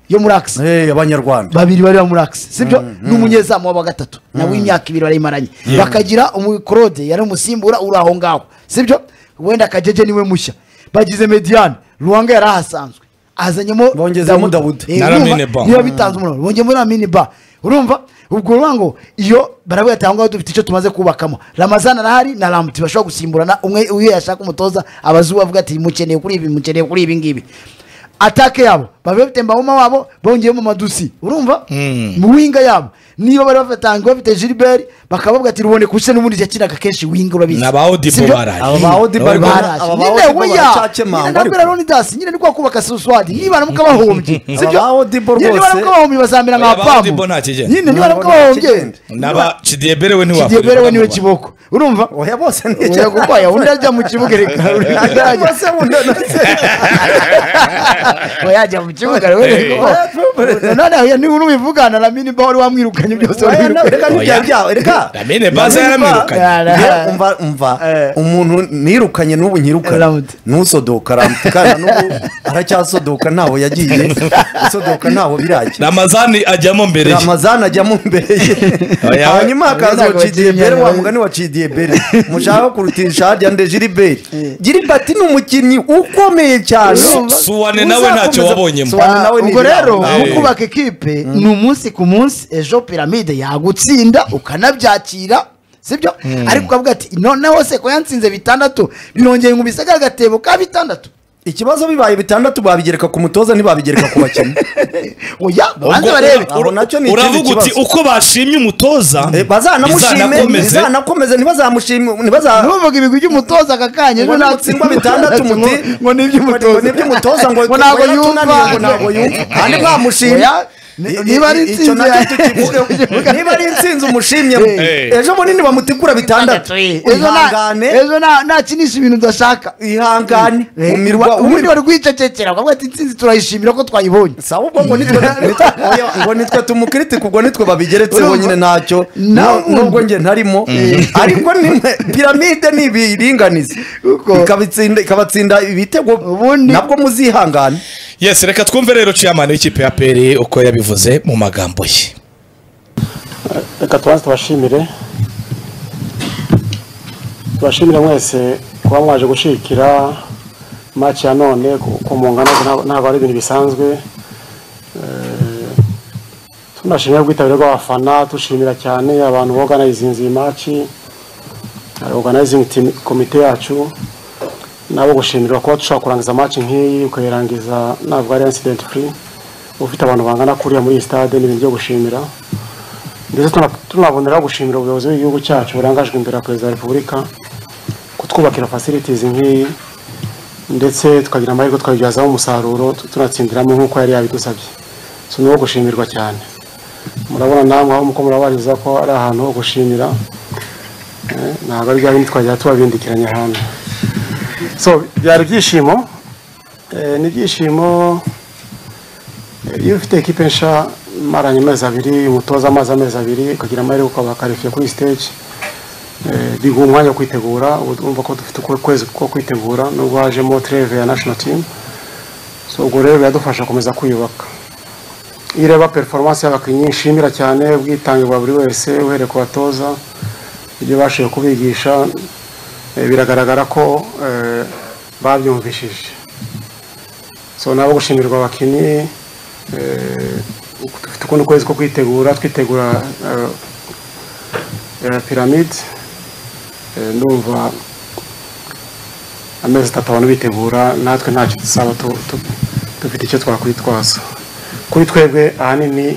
yo muri Axe Eh, abanyarwanda babiri bari muri akisi sibyo n'umunyezamu wa gatatu nawe imyaka ibiri barayimaranye bakagira umukorode yari umusimbura uri aho ngaho sibyo wenda kajeje niwe mushya bagize mediyane ruwanga yari ahasanzwe azanyemo Bongezemo Dawuda. Eh, Na urumva? Lamine Ba. niba bitanze umuriro bongemo na mini ba urumva ubwo ruvuga ngo iyo baravuga ati aho ngaho dufite icyo tumaze kubakamo ramazana arahari na ramuti bashobora gusimburana umwe iyo yashaka umutoza abazuba avuga ati mukeneye kuri ibi mukeneye kuri ibi ngibi atake yabo baba bafite mbahuma wabo bongeyemo madusi urumva mu winga yabo niba bari bafatanga bafite gilbert bakabavuga ati rubone kusa n'ubundi yakinaga kenshi winga urabizi Na ba Odibo Sibyo? barahari. Aba ba Odibo Aba barahari. barahari. Aba ba Nyine Odibo oya, baracyakemangwa nyine nabwira ariko. Leonidas, nyine ni kwa kubaka suswadi niba nabwo bahombye Aba ba Odibo Nyine niba rwose- nabwo bahombye bazamera Oya, nka ba pamu Odibo nta kigenda. nyine niba nabwo Ntabwo nta bahombye kigenda. n'aba kidiyebere we ntiwakorera kidiyebere we niwe abanyarwanda. kiboko urumva oya bose ni oya gukwaya undi ajya mu kibuga reka urajya bose bundi yajya mu kibuga rero reka noneho niba unubivugana na mini bawari wamwirukanye byose Oya, na- wamwirukanye reka Oya. ntibyabyawe reka Lamine Baza Lamine Ba- yaramwirukanye. Njye umva umva Eh. umuntu nirukanye n'ubu nyirukanye Ramute. ntusodoka ramute kandi n'ubu aracyasodoka ntaho yagiye gusodoka ntaho birajya ramazani ajyamo mbere ye ramazana ajyamo imbere ye Oya, we- hanyuma hakaza Ntabwo wacidiyebere bakinyana, wa we. mugani wa cidiyebere mushaka kurutisha harya nde jiriberi Eh. jiribati ni umukinnyi ukomeye cyane Urumva? Suwane nawe ntacyo Uzakomeza- wabonyemo. Suwane nawe ni ubwo rero ibirango. mu Eh. kubaka ekipe ni umunsi ku munsi ejo piramide yagutsinda ukanabyakira sibyo ariko ukavuga ati noneho se ko yansinze bitandatu binongeye nkubise ka gatebo ka bitandatu ikibazo bibaye bitandatu babigereka ku mutoza ntibabigereka ku bakinnyi oya Ubwo babanze barebe ura- Aho nacyo ni uravuga ikindi uti kibazo. uko bashimye umutoza Eh, bazanamushime bizanakomeze. bizanakomeze ntibazamushime ntibaza ntuvuge ibigwi by'umutoza aka kanya ngo natsindwa bitandatu ngo muti ngo ni iby'umutoza ngo ni iby'umutoza ngo ngo ntabwo ngo yumva yaratunaniye, ngo ntabwo yumva kandi mwamushimye Oya, ni- niba ari Icyo intsinzi nacyo ya- tukivugeho. niba ari intsinzi umushimye Eh. ejo bunini bamutikura bitandatu ejo nta- ihangane ejo nta- nakinisha ibintu udashaka ihangane umirwa ubundi bari kwicecekera bakavuga ati intsinzi turayishimira ko twayibonye saba ubwo ngo nitwe nitwe- oya, ngo nitwe tumukritika ubwo nitwe babigeretseho nyine ntacyo Na- nu- nubwo njye ntarimo ariko nimwe piramide ni ibiringaniza Uko. ikabitsinda ikabatsinda ibitego Ubundi- nabwo muzihangane yes reka twumve rero chairman w'ikipe ya peri uko yabivuze mu magambo ye reka tubanze tubashimire tubashimire mwese kuba mwaje gushikira match ya none ku- ku mungano ntabwo ntabwo ari ibintu bisanzwe Eh, tunashimira ubwitabire bw'abafana dushimira cyane abantu boganizinze iyi match organizing team komite yacu nabo gushimirwa kuba dushobora kurangiza match nk'iyi ukayirangiza ntabwo ari incident free ufite abantu bangana kuriya muri iyi stade ni ibintu byo gushimira ndetse tuna- tunaboneraho gushimira ubuyobozi bw'igihugu cyacu burangajwe imbere ya perezida wa repubulika kutwubakira facilities nk'iyi ndetse tukagira amahirwe tukabibyazaho umusaruro tu- tunatsindiramo nk'uko yari yabidusabye so ni uwo gushimirwa cyane murabona namwe aho muko murabariza ko ari ahantu ho gushimira Eh, ntabwo ari bya bindi twajya tubabindikiranya ahantu so byari ibyishimo Eh, ni ibyishimo iyo ufite ekipe nsha maranye amezi abiri umutoza amazi amezi abiri ukagira amahirwe ukaba karifiye kuri stage eh, biguha umwanya wo kwitegura ubu urumva ko dufite uku- ukwezi ko kwitegura nubwo hajemo treve ya national team so ubwo rero biradufasha gukomeza kwiyubaka iyo ureba performance y'abakinnyi nshimira cyane ubwitange bwa buri wese uhereye ku batoza ibyo bashoboye kubigisha eh, biragaragara ko eh, babyumvishije so nabo gushimirwa abakinnyi eh, dufite ukundi kwezi ko kwitegura twitegura eh, eh, piramide Eh, ndumva amezi atatu abantu bitegura natwe ntacyo dusaba tu- tu- dufite icyo twakwitwaza kuri twebwe ahanini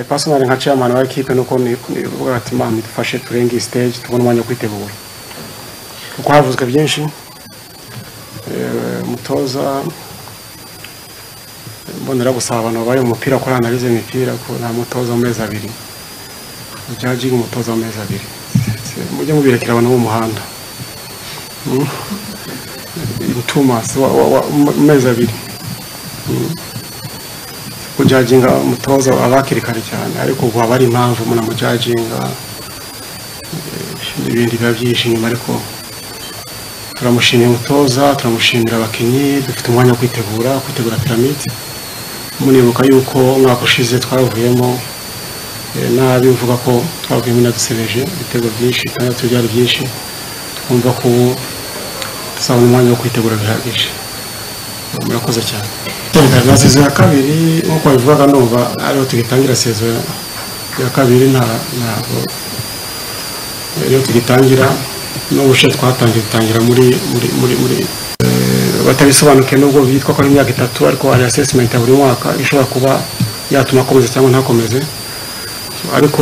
pasonari nka chairman wa ekipe nuko ni ni kuvuga ati mama idufashe turenge iyi stage tubone umwanya wo kwitegura kuko havuzwe byinshi Eh, umutoza mbonera gusaba abantu babaye mu mupira kuri analize imipira ko nta mutoza w'amezi abiri judging umutoza w'amezi abiri mujye mubirekera abantu bo mu muhanda Mm. in two months wa- wa- wa- mu mezi abiri kujaginga umutoza aba hakiri kare cyane ariko ubu haba ari impamvu umuntu amujaginga eh, ibindi biba byinshi inyuma ariko turamushimira umutoza turamushimira abakinnyi dufite umwanya wo kwitegura kwitegura piramide munibuka yuko umwaka ushize twavuyemo Eh, nabi uvuga ko twavuyemo inadusebeje ibitego byinshi itandatu byari byinshi twumva ko ubu tuzabona umwanya wo kwitegura bihagije Eh, murakoze cyane na sezo ya kabiri nk'uko babivugaga ndumva ariho tugitangira sezo ya kabiri nta ntabwo eh, iyo tugitangira n'ubushe twatangiye dutangira muri muri muri muri eh, batabisobanukiwe nubwo byitwa ko ari imyaka itatu ariko hari assessment ya buri mwaka ishobora kuba yatuma akomeza cyangwa ntakomeze ariko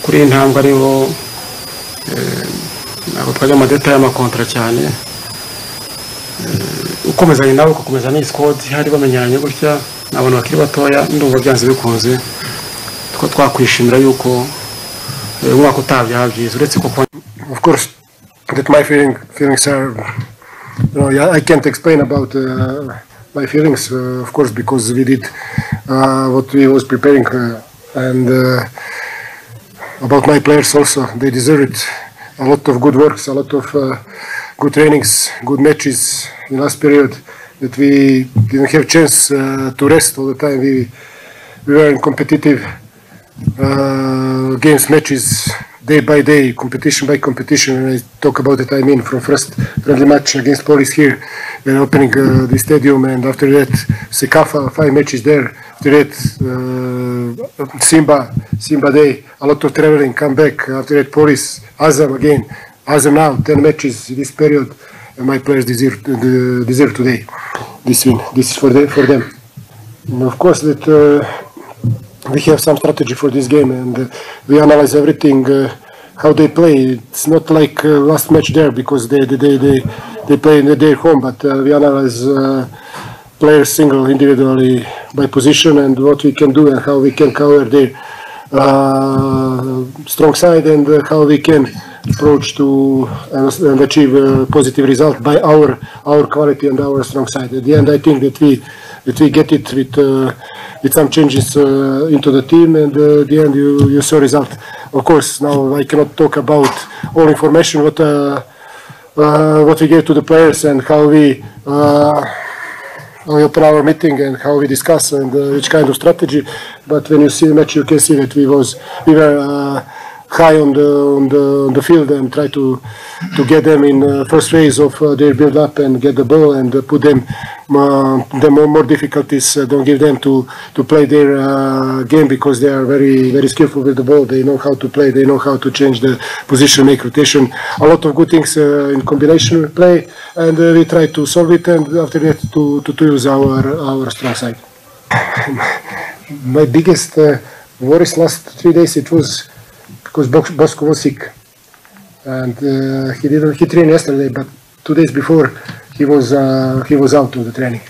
kuri iyi ntambwe ariho eh, ntabwo twajya mu madetaye y'amakontra cyane Eh, ukomezanye nawe ugakomeza n'iyi sikodi hari bamenyeranye gutya ni abantu bakiri batoya ndumva byanze bikunze two twakwishimira yuko eh, umwaka utaha byaba byiza uretse ko kuba of course that my feeling, feelings are you know, yeah, I can't explain about uh, my feelings uh, of course because we did uh, what we was preparing uh, and uh, about my players also they deserve it a lot of good works a lot of uh, good trainings good matches in last period that we didn't have chance uh, to rest all the time we we were competitive uh, games, matches, day by day, competition by competition. When I talk about it, I mean from first friendly match against Police here, then opening uh, the stadium, and after that, Sekafa, five matches there. After that, uh, Simba, Simba day, a lot of traveling, come back. After that, Police, Azam again, Azam now, 10 matches in this period. And my players deserve, uh, deserve today this win. This is for, the, for them. And of course, that. Uh, we have some strategy for this game and uh, we analyze everything uh, how they play it's not like uh, last match there because they they they, they, they play in their home but uh, we analyze uh, players single individually by position and what we can do and how we can cover their uh, strong side and uh, how we can approach to and, and achieve a positive result by our our quality and our strong side at the end i think that we that we get it with uh, with some changes uh, into the team and uh, at the end you, you saw result. Of course, now I cannot talk about all information what uh, uh, what we gave to the players and how we uh, how we open our meeting and how we discuss and uh, which kind of strategy. But when you see the match, you can see that we was we were uh, high on the, on the on the field and try to to get them in uh, first phase of uh, their build up and get the ball and uh, put them uh, them on more difficulties. Uh, don't give them to to play their uh, game because they are very very skillful with the ball. They know how to play. They know how to change the position, make rotation. A lot of good things uh, in combination with play, and uh, we try to solve it. And after that, to to, to use our our strong side my biggest uh, worries last three days it was because Bos- Bosco was sick, and uh, he didn't he trained yesterday, but two days before he was uh, he was out of the training.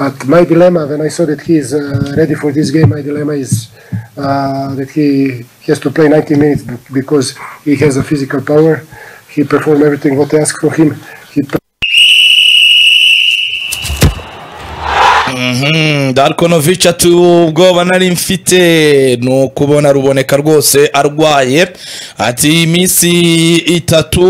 But my dilemma when I saw that he is uh, ready for this game, my dilemma is uh, that he has to play 90 minutes be- because he has a physical power. He performed everything what I asked for him. He darikonovici ati ubwoba nari mfite ni ukubona ruboneka rwose arwaye ati iminsi itatu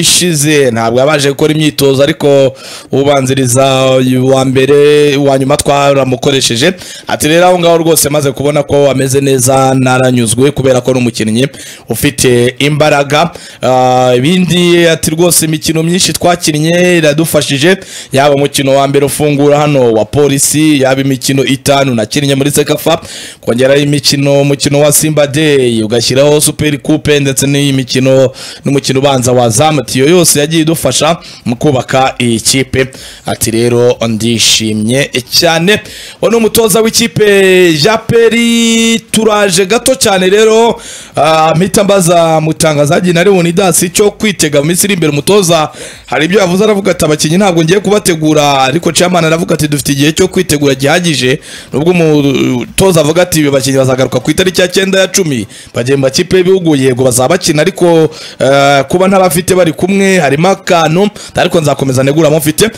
ishize ntabwo yabashe gukora imyitozo ariko ubanziriza uwa mbere uwa nyuma twaramukoresheje ati rero aho ngaho rwose maze kubona ko ameze neza naranyuzwe kubera ko ari umukinnyi ufite imbaraga Ah, ibindi ati rwose imikino myinshi twakinnye iradufashije yaba umukino wa mbere ufungura hano wa polisi yaba imikino itanu nakinnye muri sekafa kongeraho imikino umukino wa simba day ugashyiraho superi kupe ndetse n'iyi mikino n'umukino ubanza wa zamutiyo yose yagiye idufasha mu kubaka iyi kipe ati rero ndishimye cyane uwo ni umutoza w'ikipe japeri turaje gato cyane rero ah, mpita mbaza mutangazaji na leon dasi cyo kwitega mu minsi iri imbere umutoza hari ibyo yavuze aravuga ati abakinnyi ntabwo ngiye kubategura ariko chairman aravuga ati dufite igihe cyo kwitegura gihagije nubwo umutoza avuga ati abakinnyi bazagaruka ku itariki ya cyenda ya cumi bagiye mu makipe y'ibihugu yego bazaba bakina ariko eh, kuba ntabafite bari kumwe harimo akantu ariko nzakomeza neguramo mfite